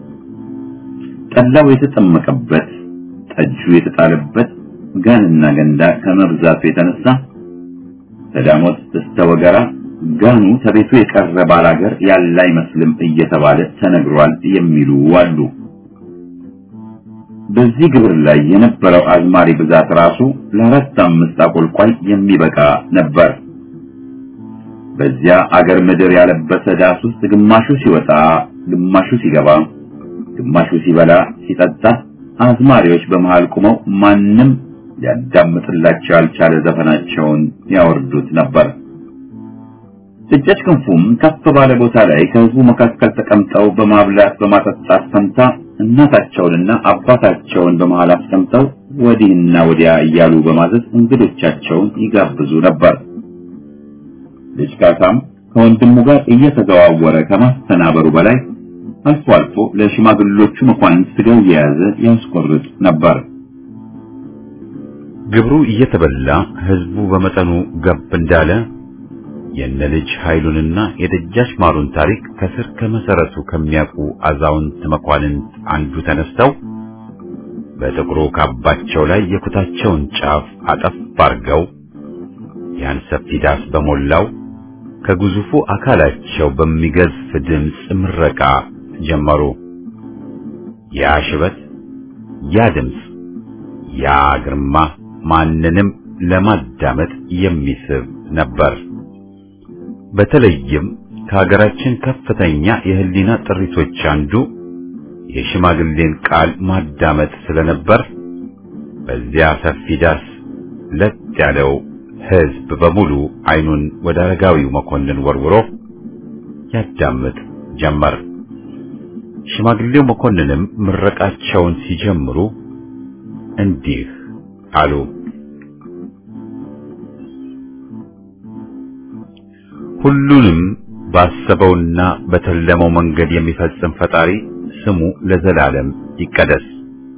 ጠላው የተጠመቀበት፣ ጠጁ የተጣለበት ጋንና ገንዳ ከመብዛቱ የተነሳ ከዳሞት እስከ ወገራ ጋኑ ተቤቱ የቀረ ባላገር ያለ አይመስልም እየተባለ ተነግሯል የሚሉ አሉ። በዚህ ግብር ላይ የነበረው አዝማሪ ብዛት ራሱ ለአራት አምስት አቆልቋይ የሚበቃ ነበር። በዚያ አገር ምድር ያለበሰ ዳስ ውስጥ ግማሹ ሲወጣ፣ ግማሹ ሲገባ፣ ግማሹ ሲበላ ሲጠጣ፣ አዝማሪዎች በመሃል ቆመው ማንም ሊያዳምጥላቸው ያልቻለ ዘፈናቸውን ያወርዱት ነበር። ደጃች ክንፉም ከፍ ባለ ቦታ ላይ ከህዝቡ መካከል ተቀምጠው በማብላት በማጠጣት ፈንታ እናታቸውንና አባታቸውን በመሃል አስቀምጠው ወዲህና ወዲያ እያሉ በማዘዝ እንግዶቻቸውን ይጋብዙ ነበር። ልጅ ካሳም ከወንድሙ ጋር እየተዘዋወረ ከማስተናበሩ በላይ አልፎ አልፎ ለሽማግሎቹ መኳንንት ስጋ እየያዘ ያስቆርጥ ነበር። ግብሩ እየተበላ ህዝቡ በመጠኑ ገብ እንዳለ የነ ልጅ ኃይሉንና የደጃች ማሩን ታሪክ ከስር ከመሰረቱ ከሚያውቁ አዛውንት መኳንንት አንዱ ተነስተው በጥቁሩ ካባቸው ላይ የኩታቸውን ጫፍ አጠፍ አርገው ያን ሰፊ ዳስ በሞላው ከግዙፉ አካላቸው በሚገዝፍ ድምፅ ምረቃ ጀመሩ። ያ ሽበት፣ ያ ድምፅ፣ ያ ግርማ ማንንም ለማዳመጥ የሚስብ ነበር። በተለይም ከሀገራችን ከፍተኛ የህሊና ጥሪቶች አንዱ የሽማግሌን ቃል ማዳመጥ ስለነበር በዚያ ሰፊ ዳስ ለጥ ያለው ህዝብ በሙሉ አይኑን ወደ አረጋዊው መኮንን ወርውሮ ያዳምጥ ጀመር። ሽማግሌው መኮንንም ምረቃቸውን ሲጀምሩ እንዲህ አሉ። ሁሉንም ባሰበውና በተለመው መንገድ የሚፈጽም ፈጣሪ ስሙ ለዘላለም ይቀደስ።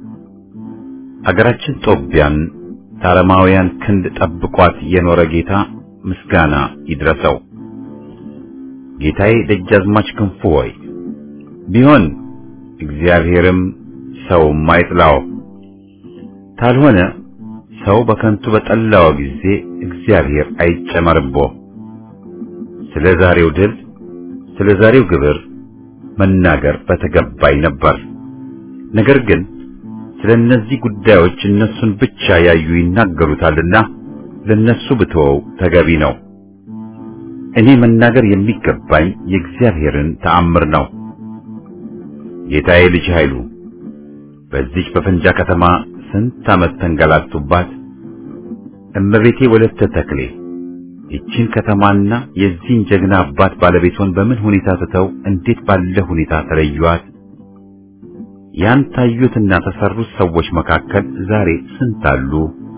አገራችን ጦቢያን ታረማውያን ክንድ ጠብቋት የኖረ ጌታ ምስጋና ይድረሰው። ጌታዬ ደጃዝማች ክንፉ ሆይ ቢሆን እግዚአብሔርም ሰውም አይጥላው፣ ታልሆነ ሰው በከንቱ በጠላው ጊዜ እግዚአብሔር አይጨመርቦ። ስለ ዛሬው ድል፣ ስለ ዛሬው ግብር መናገር በተገባኝ ነበር። ነገር ግን ስለ እነዚህ ጉዳዮች እነሱን ብቻ ያዩ ይናገሩታልና ለነሱ ብተወው ተገቢ ነው። እኔ መናገር የሚገባኝ የእግዚአብሔርን ተአምር ነው። ጌታዬ ልጅ ኃይሉ በዚች በፈንጃ ከተማ ስንት ዓመት ተንገላቱባት። እመቤቴ ወለተ ተክሌ ይቺን ከተማና የዚህን ጀግና አባት ባለቤቷን በምን ሁኔታ ትተው እንዴት ባለ ሁኔታ ተለዩዋት? ያን ታዩትና ተሰሩት ሰዎች መካከል ዛሬ ስንት አሉ?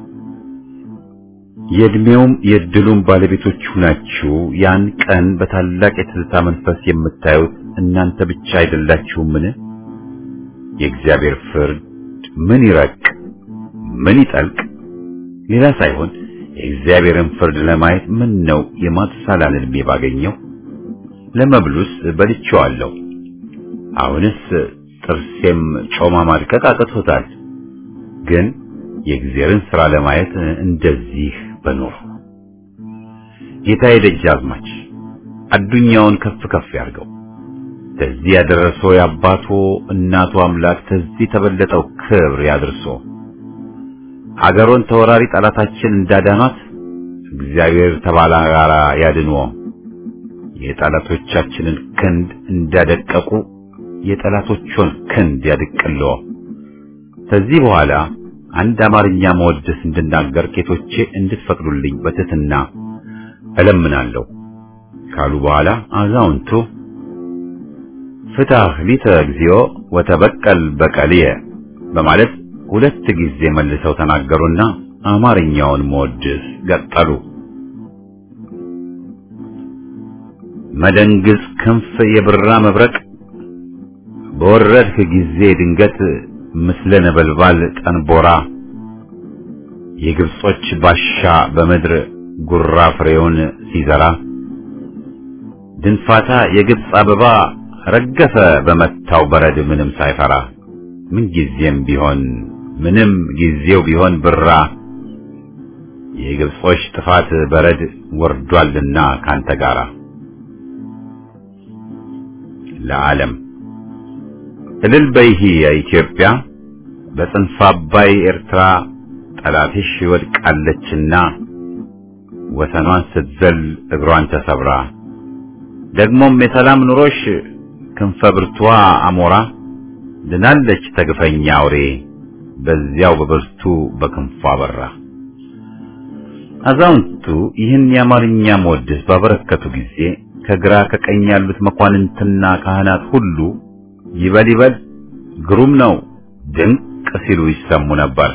የእድሜውም የእድሉም ባለቤቶች ሁናችሁ ያን ቀን በታላቅ የትዝታ መንፈስ የምታዩት እናንተ ብቻ አይደላችሁምን? የእግዚአብሔር ፍርድ ምን ይረቅ ምን ይጠልቅ ሌላ ሳይሆን የእግዚአብሔርን ፍርድ ለማየት ምን ነው የማትሳላን ዕድሜ ባገኘው ለመብሉስ በልቼዋለሁ። አሁንስ ጥርሴም ጮማ ማድቀቅ አቅቶታል። ግን የእግዚአብሔርን ሥራ ለማየት እንደዚህ በኖር ጌታዬ ደጃዝማች አዱኛውን ከፍ ከፍ ያርገው። ተዚህ ያደረሰው የአባቶ እናቱ አምላክ ተዚህ ተበለጠው ክብር ያድርሶ። አገሮን ተወራሪ ጠላታችን እንዳዳኗት እግዚአብሔር ተባላጋራ ያድንዎ። የጠላቶቻችንን ክንድ እንዳደቀቁ የጠላቶቹን ክንድ ያድቅልዎ። ከዚህ በኋላ አንድ አማርኛ መወደስ እንድናገር ጌቶቼ እንድትፈቅዱልኝ በትህትና እለምናለሁ ካሉ በኋላ አዛውንቱ ፍታህ ሊተ እግዚኦ ወተበቀል በቀልየ በማለት ሁለት ጊዜ መልሰው ተናገሩና አማርኛውን መወድስ ገጠሉ። መደንግዝ ክንፍ የብራ መብረቅ በወረድህ ጊዜ ድንገት ምስለ ነበልባል ጠንቦራ የግብጾች ባሻ በምድር ጉራ ፍሬውን ሲዘራ ድንፋታ የግብጽ አበባ ረገፈ በመታው በረድ ምንም ሳይፈራ ምን ጊዜም ቢሆን ምንም ጊዜው ቢሆን ብራ የግብጾች ጥፋት በረድ ወርዷልና ካንተ ጋራ ለዓለም እልል በይሂ የኢትዮጵያ በጽንፈ አባይ ኤርትራ ጠላትሽ ወድቃለችና ወሰኗን ስትዘል እግሯን ተሰብራ ደግሞም የሰላም ኑሮሽ ክንፈ ብርቷ አሞራ ድናለች ተግፈኛ አውሬ በዚያው በብርቱ በክንፏ በራ። አዛውንቱ ይህን የአማርኛ መወድስ ባበረከቱ ጊዜ ከግራ ከቀኝ ያሉት መኳንንትና ካህናት ሁሉ ይበል ይበል ግሩም ነው ድንቅ ሲሉ ይሰሙ ነበር።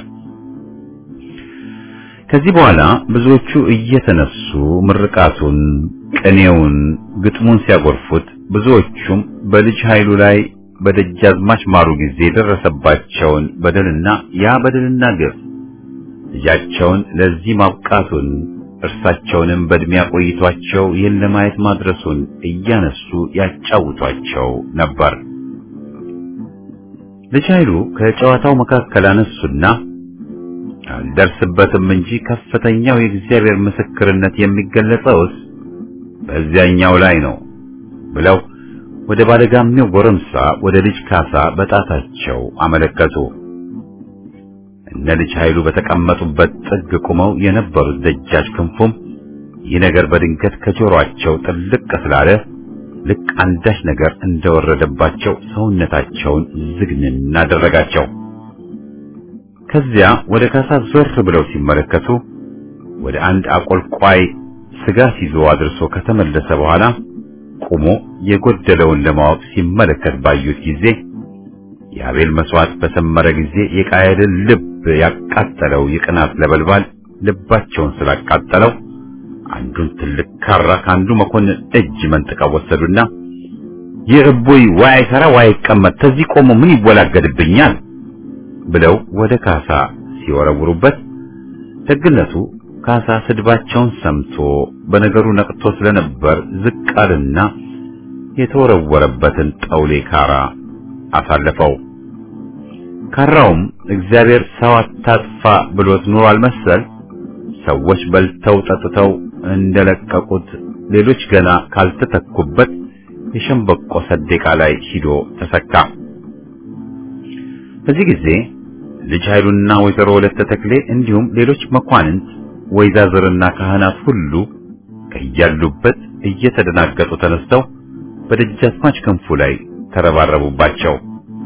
ከዚህ በኋላ ብዙዎቹ እየተነሱ ምርቃቱን፣ ቅኔውን፣ ግጥሙን ሲያጎርፉት ብዙዎቹም በልጅ ኃይሉ ላይ በደጃዝማች ማሩ ጊዜ የደረሰባቸውን በደልና ያ በደልና ግፍ ልጃቸውን ለዚህ ማብቃቱን እርሳቸውንም በእድሜ ያቆይቷቸው ይህን ለማየት ማድረሱን እያነሱ ያጫውቷቸው ነበር። ልጅ ኃይሉ ከጨዋታው መካከል አነሱና አልደርስበትም እንጂ ከፍተኛው የእግዚአብሔር ምስክርነት የሚገለጸውስ በዚያኛው ላይ ነው ብለው ወደ ባለጋሜው ጎረምሳ ወደ ልጅ ካሳ በጣታቸው አመለከቱ። እነ ልጅ ኃይሉ በተቀመጡበት ጥግ ቆመው የነበሩት ደጃች ክንፉም ይህ ነገር በድንገት ከጆሮአቸው ጥልቅ ስላለ ልክ አንዳች ነገር እንደወረደባቸው ሰውነታቸውን ዝግንን አደረጋቸው። ከዚያ ወደ ካሳ ዞር ብለው ሲመለከቱ ወደ አንድ አቆልቋይ ስጋ ሲዞ አድርሶ ከተመለሰ በኋላ ቆሞ የጎደለውን ለማወቅ ሲመለከት ባዩት ጊዜ የአቤል መስዋዕት በሰመረ ጊዜ የቃየልን ልብ ያቃጠለው የቅናት ነበልባል ልባቸውን ስላቃጠለው አንዱን ትልቅ ካራ ከአንዱ መኮንን እጅ መንጥቀው ወሰዱና ይህ እቡይ ዋይ አይሰራ ዋይ አይቀመጥ ከዚህ ቆሞ ምን ይወላገድብኛል ብለው ወደ ካሳ ሲወረውሩበት ደግነቱ ካሳ ስድባቸውን ሰምቶ በነገሩ ነቅቶ ስለነበር ዝቅ አለና የተወረወረበትን ጠውሌ ካራ አሳለፈው። ካራውም እግዚአብሔር ሰው አታጥፋ ብሎት ኑሯል መሰል ሰዎች በልተው ጠጥተው እንደለቀቁት ሌሎች ገና ካልተተኩበት የሸምበቆ ሰዴቃ ላይ ሂዶ ተሰካ። በዚህ ጊዜ ልጅ ኃይሉና ወይዘሮ ወለተ ተክሌ እንዲሁም ሌሎች መኳንንት ወይዛዝርና ካህናት ሁሉ ከያሉበት እየተደናገጡ ተነስተው በደጃዝማች ክንፉ ላይ ተረባረቡባቸው።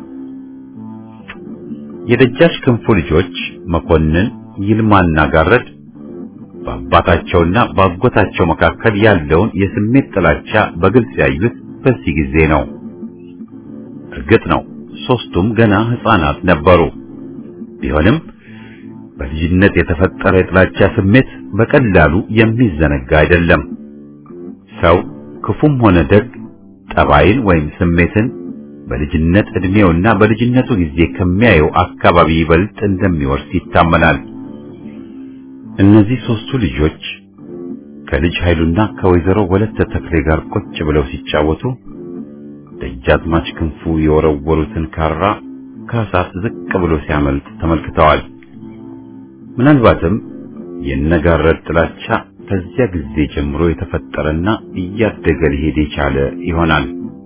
የደጃች ክንፉ ልጆች መኮንን ይልማና ጋረድ በአባታቸውና በአጎታቸው መካከል ያለውን የስሜት ጥላቻ በግልጽ ያዩት በዚህ ጊዜ ነው። እርግጥ ነው ሶስቱም ገና ሕፃናት ነበሩ። ቢሆንም በልጅነት የተፈጠረ የጥላቻ ስሜት በቀላሉ የሚዘነጋ አይደለም። ሰው ክፉም ሆነ ደግ ጠባይን ወይም ስሜትን በልጅነት ዕድሜውና በልጅነቱ ጊዜ ከሚያየው አካባቢ ይበልጥ እንደሚወርስ ይታመናል። እነዚህ ሶስቱ ልጆች ከልጅ ኃይሉና ከወይዘሮ ወለተ ተክሌ ጋር ቁጭ ብለው ሲጫወቱ ደጃዝማች ክንፉ የወረወሩትን ካራ ካሳ ዝቅ ብሎ ሲያመልጥ ተመልክተዋል። ምናልባትም የነጋረድ ጥላቻ ከዚያ ጊዜ ጀምሮ የተፈጠረና እያደገ ሊሄድ የቻለ ይሆናል።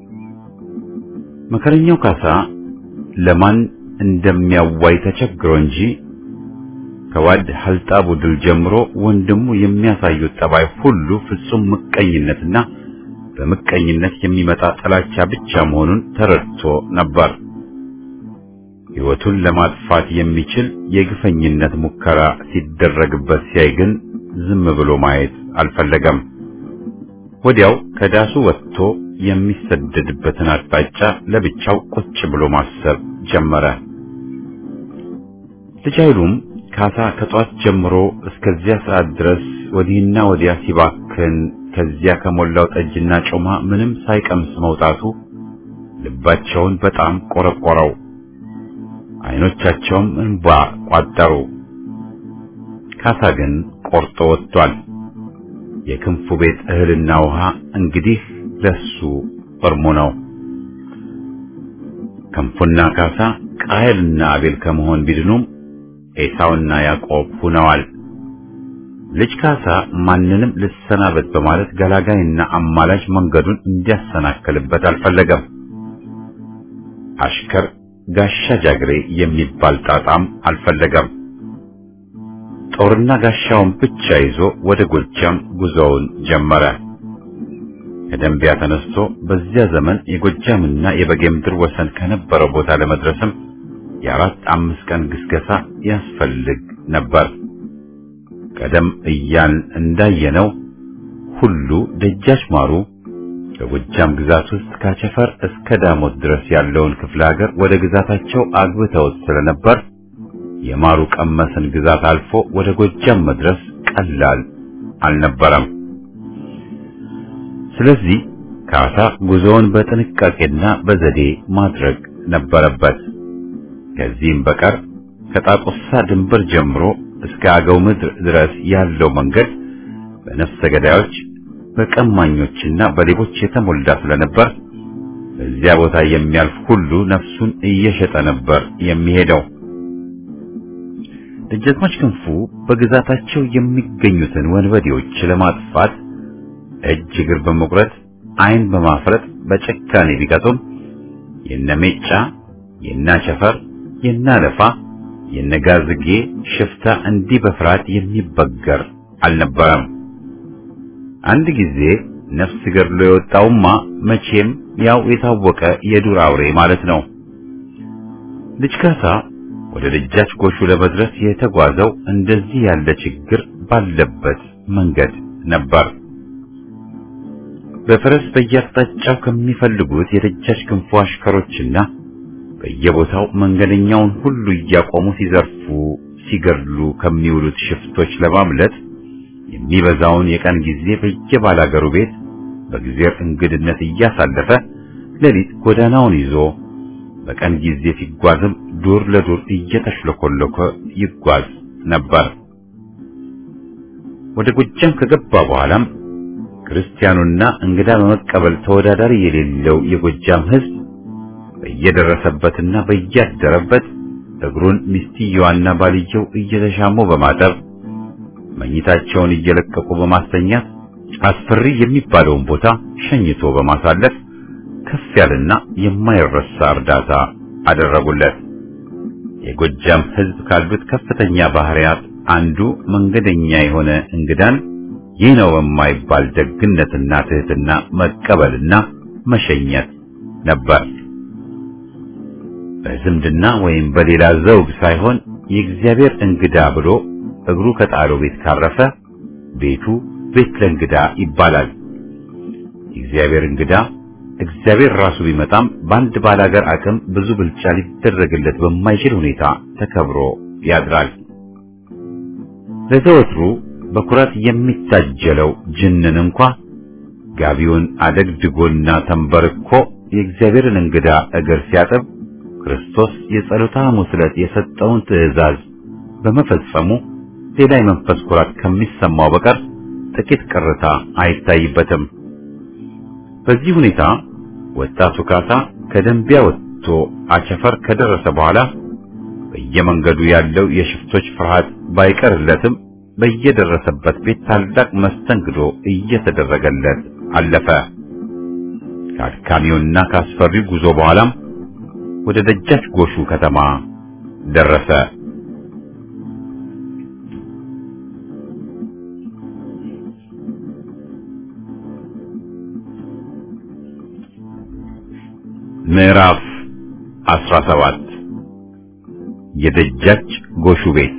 መከረኛው ካሳ ለማን እንደሚያዋይ ተቸግሮ እንጂ ከዋድ ሀልጣቡ ድል ጀምሮ ወንድሙ የሚያሳዩት ጠባይ ሁሉ ፍጹም ምቀኝነትና በምቀኝነት የሚመጣ ጥላቻ ብቻ መሆኑን ተረድቶ ነበር። ሕይወቱን ለማጥፋት የሚችል የግፈኝነት ሙከራ ሲደረግበት ሲያይ ግን ዝም ብሎ ማየት አልፈለገም። ወዲያው ከዳሱ ወጥቶ የሚሰደድበትን አቅጣጫ ለብቻው ቁጭ ብሎ ማሰብ ጀመረ። ልጅ ኃይሉም ካሳ ከጧት ጀምሮ እስከዚያ ሰዓት ድረስ ወዲህና ወዲያ ሲባክን ከዚያ ከሞላው ጠጅና ጮማ ምንም ሳይቀምስ መውጣቱ ልባቸውን በጣም ቆረቆረው። አይኖቻቸውም እንባ ቋጠሩ። ካሳ ግን ቆርጦ ወጥቷል። የክንፉ ቤት እህልና ውሃ እንግዲህ ለሱ እርሙ ነው። ክንፉና ካሳ ቃየልና አቤል ከመሆን ቢድኑም ኤሳውና ያዕቆብ ሁነዋል። ልጅ ካሳ ማንንም ልሰናበት በማለት ገላጋይና አማላጅ መንገዱን እንዲያሰናክልበት አልፈለገም። አሽከር ጋሻ ጃግሬ የሚባል ጣጣም አልፈለገም። ጦርና ጋሻውን ብቻ ይዞ ወደ ጎጃም ጉዞውን ጀመረ። ከደንቢያ ተነስቶ በዚያ ዘመን የጎጃምና የበጌ ምድር ወሰን ከነበረው ቦታ ለመድረስም የአራት አምስት ቀን ግስገሳ ያስፈልግ ነበር። ቀደም እያን እንዳየነው ሁሉ ደጃች ማሩ በጎጃም ግዛት ውስጥ ካቸፈር እስከ ዳሞት ድረስ ያለውን ክፍለ ሀገር ወደ ግዛታቸው አግብተውት ስለነበር የማሩ ቀመስን ግዛት አልፎ ወደ ጎጃም መድረስ ቀላል አልነበረም። ስለዚህ ካሳ ጉዞውን በጥንቃቄና በዘዴ ማድረግ ነበረበት። ከዚህም በቀር ከጣቁሳ ድንበር ጀምሮ እስከ አገው ምድር ድረስ ያለው መንገድ በነፍሰ ገዳዮች በቀማኞችና በሌቦች የተሞላ ስለነበር በዚያ ቦታ የሚያልፍ ሁሉ ነፍሱን እየሸጠ ነበር የሚሄደው። ደጃዝማች ክንፉ በግዛታቸው የሚገኙትን ወንበዴዎች ለማጥፋት እጅ እግር በመቁረጥ ዓይን በማፍረጥ በጭካኔ ቢቀጡም የነሜጫ የናቸፈር የናለፋ የነጋዝጌ ሽፍታ እንዲህ በፍርሃት የሚበገር አልነበረም። አንድ ጊዜ ነፍስ ገድሎ የወጣውማ መቼም ያው የታወቀ የዱር አውሬ ማለት ነው። ልጅ ካሳ ወደ ደጃች ጎሹ ለመድረስ የተጓዘው እንደዚህ ያለ ችግር ባለበት መንገድ ነበር። በፈረስ በየአቅጣጫው ከሚፈልጉት የደጃች ክንፉ አሽከሮችና በየቦታው መንገደኛውን ሁሉ እያቆሙ ሲዘርፉ፣ ሲገድሉ ከሚውሉት ሽፍቶች ለማምለጥ የሚበዛውን የቀን ጊዜ በየባላገሩ ቤት በጊዜር እንግድነት እያሳለፈ ሌሊት ጎዳናውን ይዞ በቀን ጊዜ ሲጓዝም ዱር ለዱር እየተሽለኮለኮ ይጓዝ ነበር። ወደ ጎጃም ከገባ በኋላም ክርስቲያኑና እንግዳ በመቀበል ተወዳዳሪ የሌለው የጎጃም ሕዝብ በየደረሰበትና በያደረበት እግሩን ሚስትየዋና ባልየው እየተሻሙ በማጠብ መኝታቸውን እየለቀቁ በማስተኛት አስፈሪ የሚባለውን ቦታ ሸኝቶ በማሳለፍ ከፍ ያለና የማይረሳ እርዳታ አደረጉለት። የጎጃም ሕዝብ ካሉት ከፍተኛ ባህሪያት አንዱ መንገደኛ የሆነ እንግዳን ይህ ነው የማይባል ደግነትና ትህትና መቀበልና መሸኘት ነበር። በዝምድና ወይም በሌላ ዘውግ ሳይሆን የእግዚአብሔር እንግዳ ብሎ እግሩ ከጣለው ቤት ካረፈ ቤቱ ቤት ለእንግዳ ይባላል። የእግዚአብሔር እንግዳ እግዚአብሔር ራሱ ቢመጣም በአንድ ባላገር አቅም ብዙ ብልጫ ሊደረግለት በማይችል ሁኔታ ተከብሮ ያድራል። ለዘወትሩ በኩራት የሚታጀለው ጅንን እንኳ ጋቢውን አደግድጎና ተንበርኮ የእግዚአብሔርን እንግዳ እግር ሲያጥብ ክርስቶስ የጸሎተ ሐሙስ ዕለት የሰጠውን ትእዛዝ በመፈጸሙ ሌላ የመንፈስ ኩራት ከሚሰማው በቀር ጥቂት ቅርታ አይታይበትም። በዚህ ሁኔታ ወጣቱ ካሳ ከደንቢያ ወጥቶ አቸፈር ከደረሰ በኋላ በየመንገዱ ያለው የሽፍቶች ፍርሃት ባይቀርለትም በየደረሰበት ቤት ታላቅ መስተንግዶ እየተደረገለት አለፈ። ከአድካሚውና ከአስፈሪው ጉዞ በኋላም ወደ ደጃች ጎሹ ከተማ ደረሰ። ምዕራፍ 17 የደጃች ጎሹ ቤት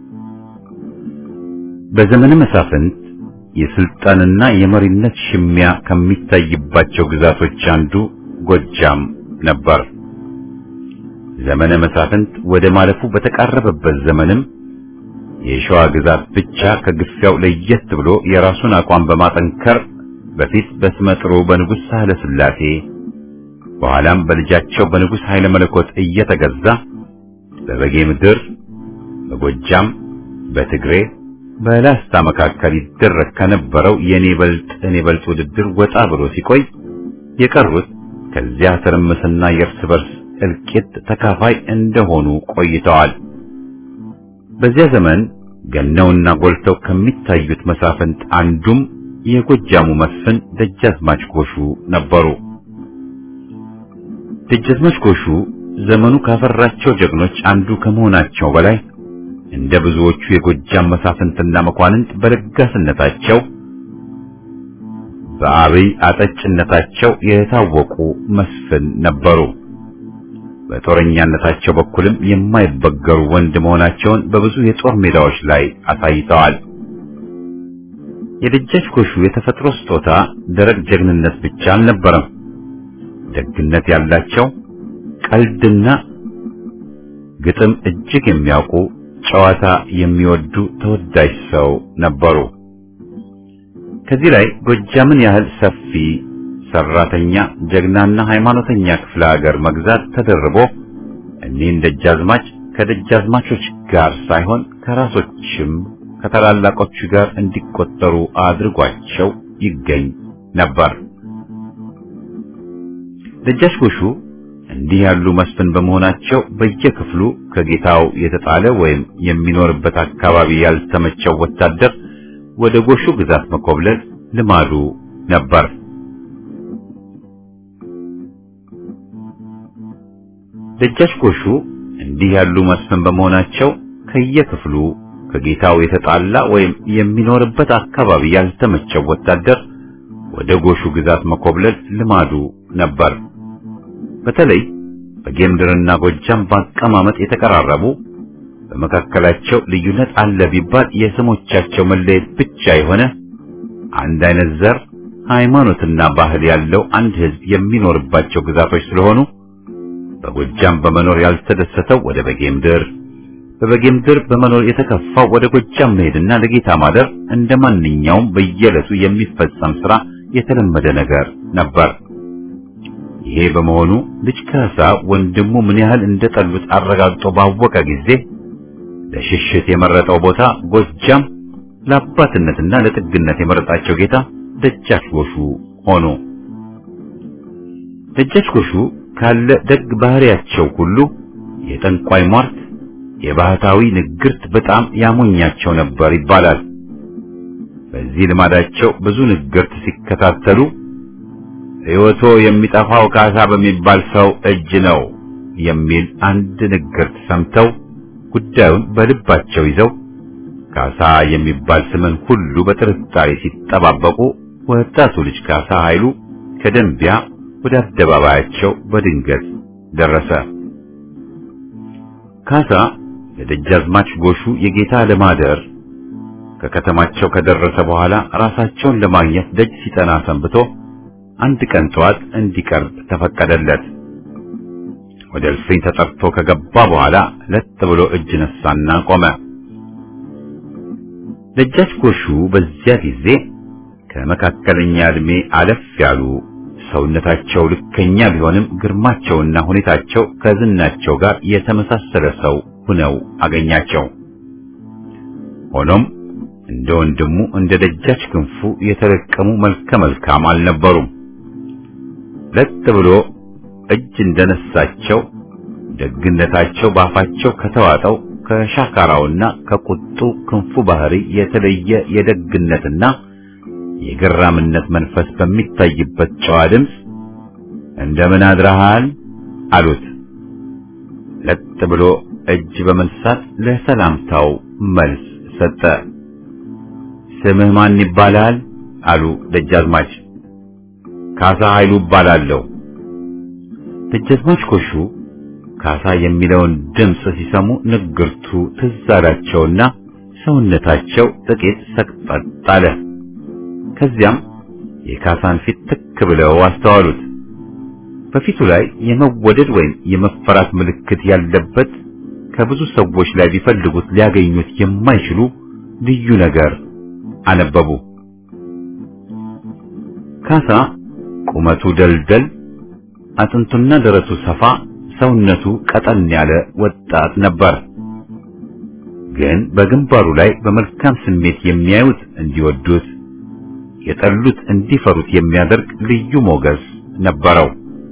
በዘመነ መሳፍንት የስልጣንና የመሪነት ሽሚያ ከሚታይባቸው ግዛቶች አንዱ ጎጃም ነበር። ዘመነ መሳፍንት ወደ ማለፉ በተቃረበበት ዘመንም የሸዋ ግዛት ብቻ ከግፊያው ለየት ብሎ የራሱን አቋም በማጠንከር በፊት በስመጥሩ በንጉሥ ሳህለ ሥላሴ በኋላም በልጃቸው በንጉሥ ኃይለ መለኮት እየተገዛ በበጌ ምድር፣ በጎጃም፣ በትግሬ፣ በላስታ መካከል ይደረግ ከነበረው የኔ በልጥ እኔ በልጥ ውድድር ወጣ ብሎ ሲቆይ የቀሩት ከዚያ ትርምስና የእርስ በርስ እልቂት ተካፋይ እንደሆኑ ቆይተዋል። በዚያ ዘመን ገነውና ጎልተው ከሚታዩት መሳፍንት አንዱም የጎጃሙ መስፍን ደጃዝማች ጎሹ ነበሩ። ደጃዝማች ጎሹ ዘመኑ ካፈራቸው ጀግኖች አንዱ ከመሆናቸው በላይ እንደ ብዙዎቹ የጎጃም መሳፍንትና መኳንንት በለጋስነታቸው በአብይ አጠጭነታቸው የታወቁ መስፍን ነበሩ። በጦረኛነታቸው በኩልም የማይበገሩ ወንድ መሆናቸውን በብዙ የጦር ሜዳዎች ላይ አሳይተዋል። የደጃች ጎሹ የተፈጥሮ ስጦታ ደረቅ ጀግንነት ብቻ አልነበረም። ደግነት ያላቸው ቀልድና ግጥም እጅግ የሚያውቁ ጨዋታ የሚወዱ ተወዳጅ ሰው ነበሩ። ከዚህ ላይ ጎጃምን ያህል ሰፊ ሰራተኛ፣ ጀግናና ሃይማኖተኛ ክፍለ ሀገር መግዛት ተደርቦ እኒህን ደጃዝማች ከደጃዝማቾች ጋር ሳይሆን ከራሶችም ከታላላቆቹ ጋር እንዲቆጠሩ አድርጓቸው ይገኝ ነበር። ደጃች ጎሹ እንዲህ ያሉ መስፍን በመሆናቸው በየክፍሉ ከጌታው የተጣለ ወይም የሚኖርበት አካባቢ ያልተመቸው ወታደር ወደ ጎሹ ግዛት መኮብለል ልማዱ ነበር። ደጃች ጎሹ እንዲህ ያሉ መስፍን በመሆናቸው ከየክፍሉ ከጌታው የተጣላ ወይም የሚኖርበት አካባቢ ያልተመቸው ወታደር ወደ ጎሹ ግዛት መኮብለል ልማዱ ነበር። በተለይ በጌምድርና ጎጃም በአቀማመጥ የተቀራረቡ በመካከላቸው ልዩነት አለ ቢባል የስሞቻቸው መለየት ብቻ የሆነ አንድ አይነት ዘር፣ ሃይማኖትና ባህል ያለው አንድ ሕዝብ የሚኖርባቸው ግዛቶች ስለሆኑ በጎጃም በመኖር ያልተደሰተው ወደ በጌምድር፣ በበጌምድር በመኖር የተከፋው ወደ ጎጃም መሄድና ለጌታ ማደር እንደ ማንኛውም በየዕለቱ የሚፈጸም ሥራ የተለመደ ነገር ነበር። ይሄ በመሆኑ ልጅ ካሳ ወንድሙ ምን ያህል እንደጠሉት አረጋግጦ ባወቀ ጊዜ ለሽሽት የመረጠው ቦታ ጎጃም፣ ለአባትነትና ለጥግነት የመረጣቸው ጌታ ደጃች ጎሹ ሆኑ። ደጃች ጎሹ ካለ ደግ ባህሪያቸው ሁሉ የጠንቋይ ሟርት፣ የባህታዊ ንግርት በጣም ያሞኛቸው ነበር ይባላል። በዚህ ልማዳቸው ብዙ ንግርት ሲከታተሉ ሕይወቶ የሚጠፋው ካሳ በሚባል ሰው እጅ ነው የሚል አንድ ንግርት ሰምተው ጉዳዩን በልባቸው ይዘው ካሳ የሚባል ስምን ሁሉ በጥርጣሬ ሲጠባበቁ ወጣቱ ልጅ ካሳ ኃይሉ ከደንቢያ ወደ አደባባያቸው በድንገት ደረሰ። ካሳ ለደጃዝማች ጎሹ የጌታ ለማደር ከከተማቸው ከደረሰ በኋላ ራሳቸውን ለማግኘት ደጅ ሲጠና ሰንብቶ አንድ ቀን ጠዋት እንዲቀርብ ተፈቀደለት። ወደ እልፍኝ ተጠርቶ ከገባ በኋላ ለጥ ብሎ እጅ ነሳና ቆመ። ደጃች ጎሹ በዚያ ጊዜ ከመካከለኛ ዕድሜ አለፍ ያሉ ሰውነታቸው ልከኛ ቢሆንም ግርማቸውና ሁኔታቸው ከዝናቸው ጋር የተመሳሰለ ሰው ሁነው አገኛቸው። ሆኖም እንደ ወንድሙ እንደ ደጃች ክንፉ የተለቀሙ መልከ መልካም አልነበሩም። ለጥ ብሎ እጅ እንደነሳቸው ደግነታቸው ባፋቸው ከተዋጠው ከሻካራውና ከቁጡ ክንፉ ባህሪ የተለየ የደግነትና የገራምነት መንፈስ በሚታይበት ጨዋ ድምፅ እንደምን አድረሃል አሉት። ለጥ ብሎ እጅ በመንሳት ለሰላምታው መልስ ሰጠ። ስምህ ማን ይባላል? አሉ ደጃዝማች። ካሳ ኃይሉ እባላለሁ። ደጃዝማች ኮሹ ካሳ የሚለውን ድምፅ ሲሰሙ ንግርቱ ትዝ አላቸውና ሰውነታቸው ጥቂት ሰቅጠጥ አለ። ከዚያም የካሳን ፊት ትክ ብለው አስተዋሉት። በፊቱ ላይ የመወደድ ወይም የመፈራት ምልክት ያለበት ከብዙ ሰዎች ላይ ቢፈልጉት ሊያገኙት የማይችሉ ልዩ ነገር አነበቡ። ካሳ ቁመቱ ደልደል፣ አጥንቱና ደረቱ ሰፋ፣ ሰውነቱ ቀጠን ያለ ወጣት ነበር። ግን በግንባሩ ላይ በመልካም ስሜት የሚያዩት እንዲወዱት፣ የጠሉት እንዲፈሩት የሚያደርግ ልዩ ሞገስ ነበረው።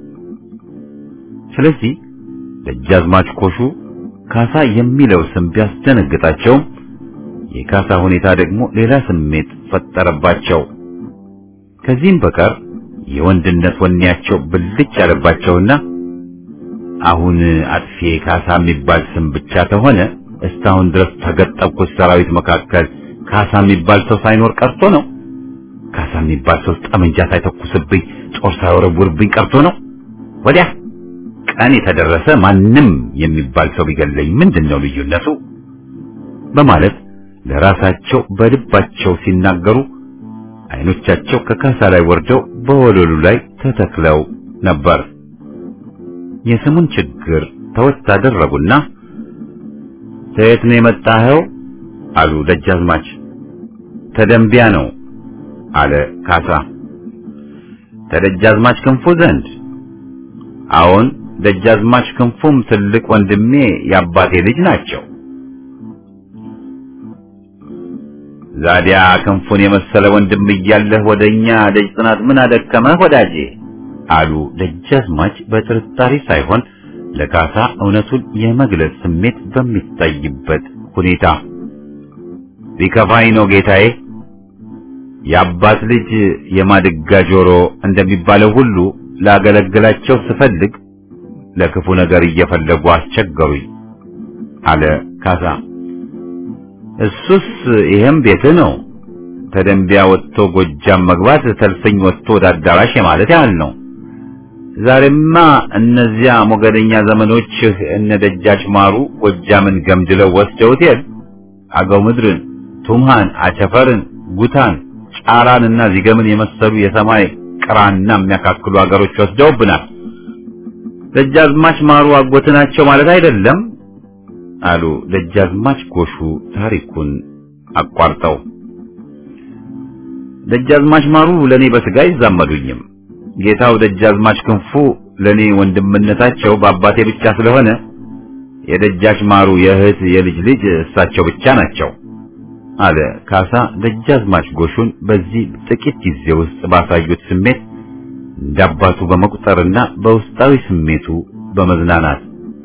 ስለዚህ ደጃዝማች ኮሹ ካሳ የሚለው ስም ቢያስደነግጣቸውም የካሳ ሁኔታ ደግሞ ሌላ ስሜት ፈጠረባቸው። ከዚህም በቀር የወንድነት ወኔያቸው ብልጭ ያለባቸውና አሁን አጥፌ ካሳ የሚባል ስም ብቻ ተሆነ እስካሁን ድረስ ተገጠብኩት ሰራዊት መካከል ካሳ የሚባል ሰው ሳይኖር ቀርቶ ነው? ካሳ የሚባል ሰው ጠመንጃ ሳይተኩስብኝ ጦር ሳይወረውርብኝ ቀርቶ ነው? ወዲያ ቀን የተደረሰ ማንም የሚባል ሰው ቢገለኝ ምንድን ነው ልዩነቱ? በማለት ለራሳቸው በልባቸው ሲናገሩ አይኖቻቸው ከካሳ ላይ ወርደው በወለሉ ላይ ተተክለው ነበር። የስሙን ችግር ተወት አደረጉና ከየት ነው የመጣኸው? አሉ ደጃዝማች። ተደንቢያ ነው አለ ካሳ። ተደጃዝማች ክንፉ ዘንድ? አዎን፣ ደጃዝማች ክንፉም ትልቅ ወንድሜ የአባቴ ልጅ ናቸው። ዛዲያ ክንፉን የመሰለ ወንድም እያለህ ወደኛ ደጅ ጥናት ምን አደከመህ ወዳጄ? አሉ ደጃዝማች በጥርጣሬ ሳይሆን ለካሳ እውነቱን የመግለጽ ስሜት በሚታይበት ሁኔታ። ሊከፋኝ ነው ጌታዬ። የአባት ልጅ የማድጋ ጆሮ እንደሚባለው ሁሉ ላገለግላቸው ስፈልግ ለክፉ ነገር እየፈለጉ አስቸገሩኝ አለ ካሳ። እሱስ ይሄም ቤት ነው። ተደንቢያ ወጥቶ ጎጃም መግባት ተልፈኝ ወጥቶ ወደ አዳራሽ የማለት ያህል ነው። ዛሬማ እነዚያ ሞገደኛ ዘመኖችህ እነ ደጃች ማሩ ጎጃምን ገምድለው ወስደውት የል አገው ምድርን፣ ቱምሃን፣ አቸፈርን፣ ጉታን፣ ጫራንና ዚገምን የመሰሉ የሰማይ ቅራና የሚያካክሉ አገሮች ወስደውብናል። ደጃዝማች ማሩ አጎት ናቸው ማለት አይደለም አሉ ደጃዝማች ጎሹ ታሪኩን አቋርጠው። ደጃዝማች ማሩ ለኔ በስጋ አይዛመዱኝም። ጌታው ደጃዝማች ክንፉ ለኔ ወንድምነታቸው በአባቴ ብቻ ስለሆነ የደጃች ማሩ የእህት የልጅ ልጅ እሳቸው ብቻ ናቸው አለ ካሳ ደጃዝማች ጎሹን በዚህ ጥቂት ጊዜ ውስጥ ባሳዩት ስሜት እንዳባቱ በመቁጠርና በውስጣዊ ስሜቱ በመዝናናት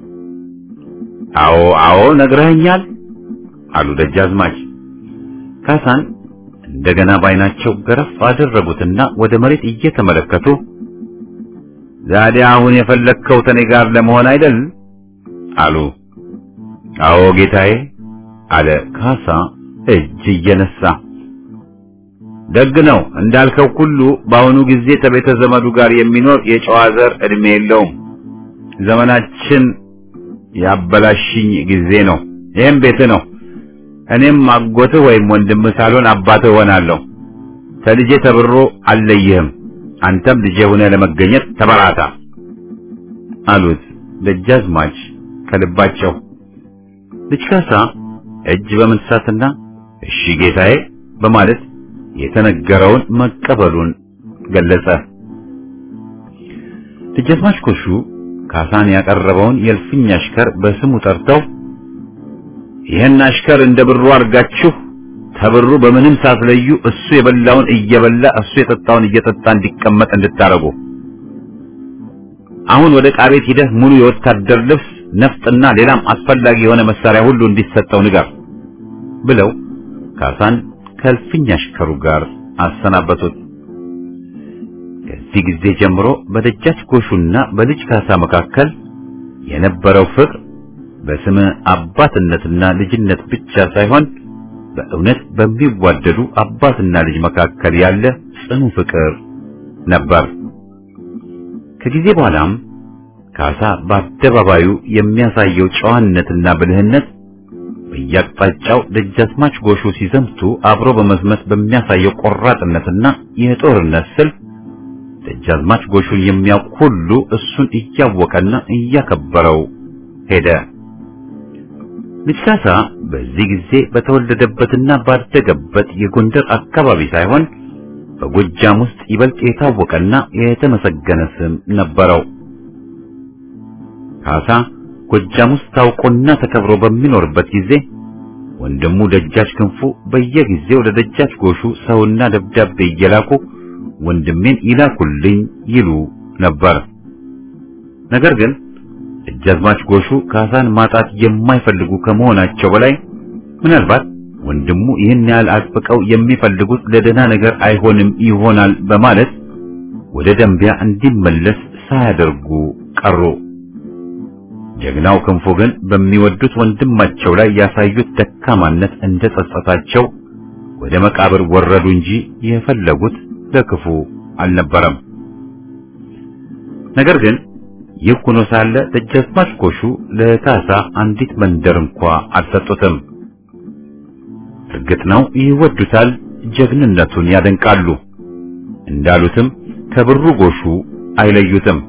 አዎ አዎ ነግረኸኛል አሉ ደጃዝማች ካሳን እንደገና ባይናቸው ገረፍ አደረጉትና ወደ መሬት እየተመለከቱ ዛዲያ አሁን የፈለግከው ተኔ ጋር ለመሆን አይደል አሉ አዎ ጌታዬ አለ ካሳ እጅ እየነሳ ደግ ነው እንዳልከው ሁሉ በአሁኑ ጊዜ ከቤተ ዘመዱ ጋር የሚኖር የጨዋ ዘር እድሜ የለውም ዘመናችን ያበላሽኝ ጊዜ ነው ይህም ቤት ነው እኔም አጎትህ ወይም ወንድምህ ሳልሆን አባትህ ሆናለሁ ከልጄ ተብሮ አልለይህም አንተም ልጄ ሆነህ ለመገኘት ተበራታ አሉት ደጃዝማች ከልባቸው ልጅ ካሳ እጅ በመንሳትና እሺ ጌታዬ በማለት የተነገረውን መቀበሉን ገለጸ ደጃዝማች ኮሹ ካሳን ያቀረበውን የእልፍኝ አሽከር በስሙ ጠርተው ይህን አሽከር እንደ ብሩ አድርጋችሁ ተብሩ በምንም ሳትለዩ እሱ የበላውን እየበላ እሱ የጠጣውን እየጠጣ እንዲቀመጥ እንድታረጉ አሁን ወደ ዕቃ ቤት ሂደህ ሙሉ የወታደር ልብስ ነፍጥና ሌላም አስፈላጊ የሆነ መሳሪያ ሁሉ እንዲሰጠው ንገር ብለው ካሳን ከእልፍኝ አሽከሩ ጋር አሰናበቱት። ከዚህ ጊዜ ጀምሮ በደጃች ጎሹና በልጅ ካሳ መካከል የነበረው ፍቅር በስመ አባትነትና ልጅነት ብቻ ሳይሆን በእውነት በሚዋደዱ አባትና ልጅ መካከል ያለ ጽኑ ፍቅር ነበር። ከጊዜ በኋላም ካሳ በአደባባዩ የሚያሳየው ጨዋነትና ብልህነት በየአቅጣጫው ደጃዝማች ጎሹ ሲዘምቱ አብሮ በመዝመት በሚያሳየው ቆራጥነትና የጦርነት ስልት ደጃዝማች ጎሹን የሚያውቅ ሁሉ እሱን እያወቀና እያከበረው ሄደ። ልጅ ካሳ በዚህ ጊዜ በተወለደበትና ባደገበት የጎንደር አካባቢ ሳይሆን በጎጃም ውስጥ ይበልጥ የታወቀና የተመሰገነ ስም ነበረው። ካሳ ጎጃም ውስጥ ታውቆና ተከብሮ በሚኖርበት ጊዜ ወንድሙ ደጃች ክንፉ በየጊዜው ለደጃች ጎሹ ሰውና ደብዳቤ እየላኩ ወንድሜን ይላኩልኝ ይሉ ነበር። ነገር ግን ደጃዝማች ጎሹ ካሳን ማጣት የማይፈልጉ ከመሆናቸው በላይ ምናልባት ወንድሙ ይህን ያህል አጥብቀው የሚፈልጉት ለደህና ነገር አይሆንም ይሆናል በማለት ወደ ደንቢያ እንዲመለስ ሳያደርጉ ቀሩ። ጀግናው ክንፉ ግን በሚወዱት ወንድማቸው ላይ ያሳዩት ደካማነት እንደ ጸጸታቸው ወደ መቃብር ወረዱ እንጂ የፈለጉት ለክፉ አልነበረም። ነገር ግን ይህ ሆኖ ሳለ ደጃዝማች ጎሹ ለካሳ አንዲት መንደር እንኳ አልሰጡትም። እርግጥ ነው ይወዱታል፣ ጀግንነቱን ያደንቃሉ። እንዳሉትም ከብሩ ጎሹ አይለዩትም።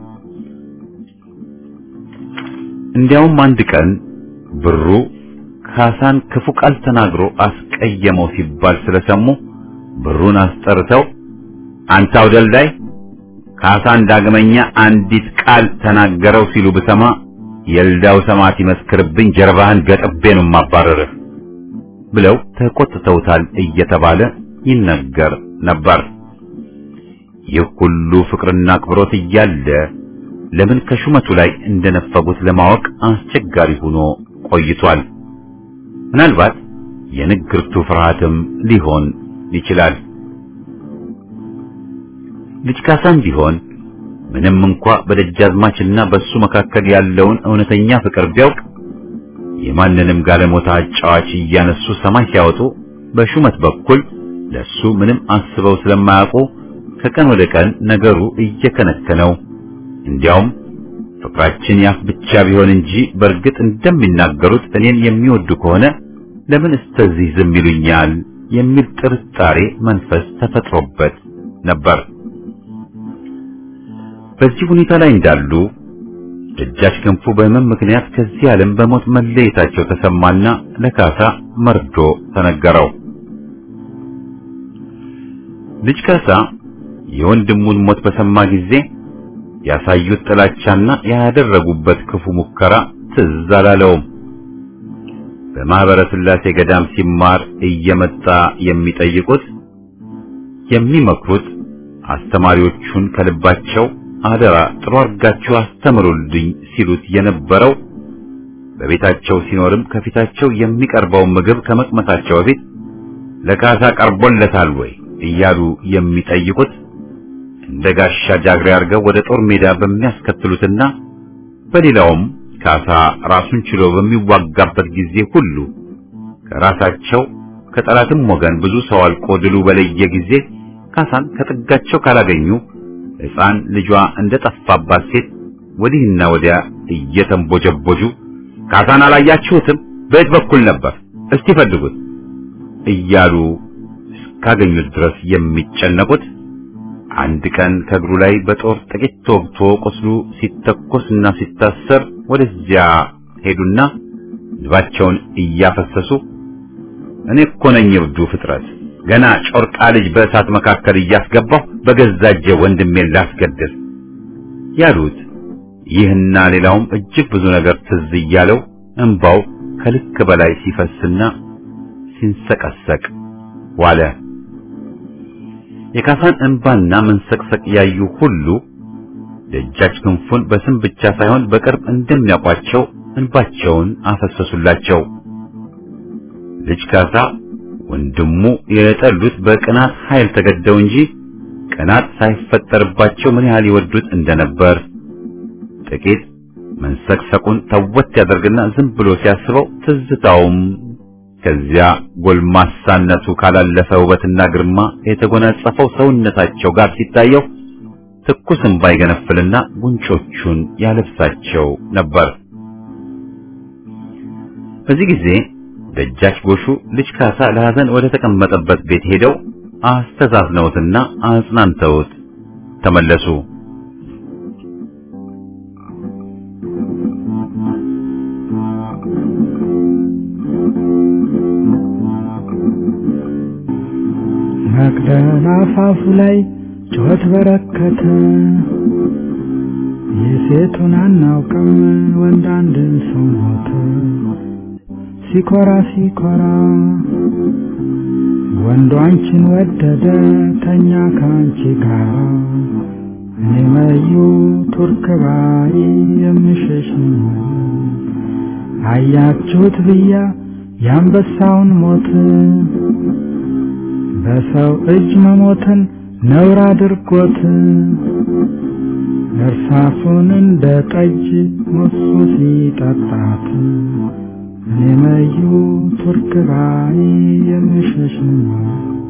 እንዲያውም አንድ ቀን ብሩ ካሳን ክፉ ቃል ተናግሮ አስቀየመው ሲባል ስለሰሙ ብሩን አስጠርተው አንተ አውደልዳይ ካሳን ዳግመኛ አንዲት ቃል ተናገረው ሲሉ ብሰማ የልዳው ሰማዕት ይመስክርብኝ ጀርባህን ገጥቤ ነው ማባረርህ ብለው ተቆጥተውታል እየተባለ ይነገር ነበር። ይህ ሁሉ ፍቅርና አክብሮት እያለ ለምን ከሹመቱ ላይ እንደነፈጉት ለማወቅ አስቸጋሪ ሆኖ ቆይቷል። ምናልባት የንግርቱ ፍርሃትም ሊሆን ይችላል። ልጅ ካሳም ቢሆን ምንም እንኳ በደጃዝማችና በሱ መካከል ያለውን እውነተኛ ፍቅር ቢያውቅ የማንንም ጋለሞታ አጫዋች እያነሱ ሰማይ ሲያወጡ በሹመት በኩል ለሱ ምንም አስበው ስለማያውቁ ከቀን ወደ ቀን ነገሩ እየከነከነው እንዲያውም ፍቅራችን ያፍ ብቻ ቢሆን እንጂ በእርግጥ እንደሚናገሩት እኔን የሚወዱ ከሆነ ለምን እስተዚህ ዝም ይሉኛል የሚል ጥርጣሬ መንፈስ ተፈጥሮበት ነበር። በዚህ ሁኔታ ላይ እንዳሉ ደጃች ክንፉ በሕመም ምክንያት ከዚህ ዓለም በሞት መለየታቸው ተሰማና ለካሳ መርዶ ተነገረው። ልጅ ካሳ የወንድሙን ሞት በሰማ ጊዜ ያሳዩት ጥላቻና ያደረጉበት ክፉ ሙከራ ትዝ አላለውም። በማህበረ ሥላሴ ገዳም ሲማር እየመጣ የሚጠይቁት የሚመክሩት አስተማሪዎቹን ከልባቸው አደራ ጥሩ አድርጋችሁ አስተምሩልኝ ሲሉት የነበረው በቤታቸው ሲኖርም ከፊታቸው የሚቀርበውን ምግብ ከመቅመሳቸው በፊት ለካሳ ቀርቦለታል ወይ እያሉ የሚጠይቁት እንደ ጋሻ ጃግሬ አድርገው ወደ ጦር ሜዳ በሚያስከትሉትና በሌላውም ካሳ ራሱን ችሎ በሚዋጋበት ጊዜ ሁሉ ከራሳቸው ከጠላትም ወገን ብዙ ሰው አልቆ ድሉ በለየ ጊዜ ካሳን ከጥጋቸው ካላገኙ ሕፃን ልጇ እንደ ጠፋባት ሴት ወዲህና ወዲያ እየተንቦጀቦጁ ካሳን አላያችሁትም? በየት በኩል ነበር? እስቲ ፈልጉት እያሉ እስካገኙት ድረስ የሚጨነቁት አንድ ቀን ከእግሩ ላይ በጦር ጥቂት ተወግቶ ቁስሉ ሲተኮስና ሲታሰር ወደዚያ ሄዱና ልባቸውን እያፈሰሱ እኔ እኮ ነኝ እብዱ ፍጥረት ገና ጮርቃ ልጅ በእሳት መካከል እያስገባሁ በገዛ እጄ ወንድሜን ላስገድል ያሉት ይህና ሌላውም እጅግ ብዙ ነገር ትዝ እያለው እንባው ከልክ በላይ ሲፈስና ሲንሰቀሰቅ ዋለ። የካሳን እንባና መንሰቅሰቅ ያዩ ሁሉ ደጃች ክንፉን በስም ብቻ ሳይሆን በቅርብ እንደሚያውቋቸው እንባቸውን አፈሰሱላቸው። ልጅ ካሳ ወንድሙ የጠሉት በቅናት ኃይል ተገደው እንጂ ቅናት ሳይፈጠርባቸው ምን ያህል ይወዱት እንደነበር ጥቂት መንሰቅሰቁን ተወት ያደርግና ዝም ብሎ ሲያስበው ትዝታውም ከዚያ ጎልማሳነቱ ካላለፈ ውበትና ግርማ የተጎናጸፈው ሰውነታቸው ጋር ሲታየው ትኩስ እንባ ይገነፍልና ጉንጮቹን ያለብሳቸው ነበር። በዚህ ጊዜ ደጃች ጎሹ ልጅ ካሳ ለሐዘን ወደ ተቀመጠበት ቤት ሄደው አስተዛዝነውትና አጽናንተውት ተመለሱ። መቅደላ አፋፉ ላይ ጩኸት በረከተ። የሴቱን አናውቅም ወንድ አንድ ሰው ሞተ። ሲኮራ ሲኮራ ወንዱ አንቺን ወደደ ተኛ ከአንቺ ጋር እኔ መዩ ቱርክ ባይ የምሸሽ አያችሁት ብያ የአንበሳውን ሞት በሰው እጅ መሞትን ነውር አድርጎት እርሱ እርሳሱን እንደ ጠጅ ሞሱ ሲጠጣት እኔ መዩ ቱርክ ባይ የምሸሽ ነው።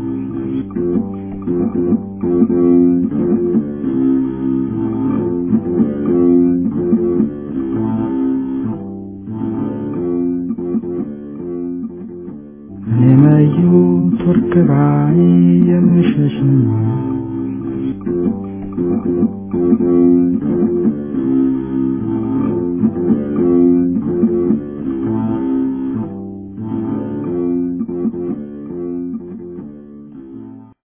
እኔ መዩ ቱርክ ባይ የምሸሽ ነው።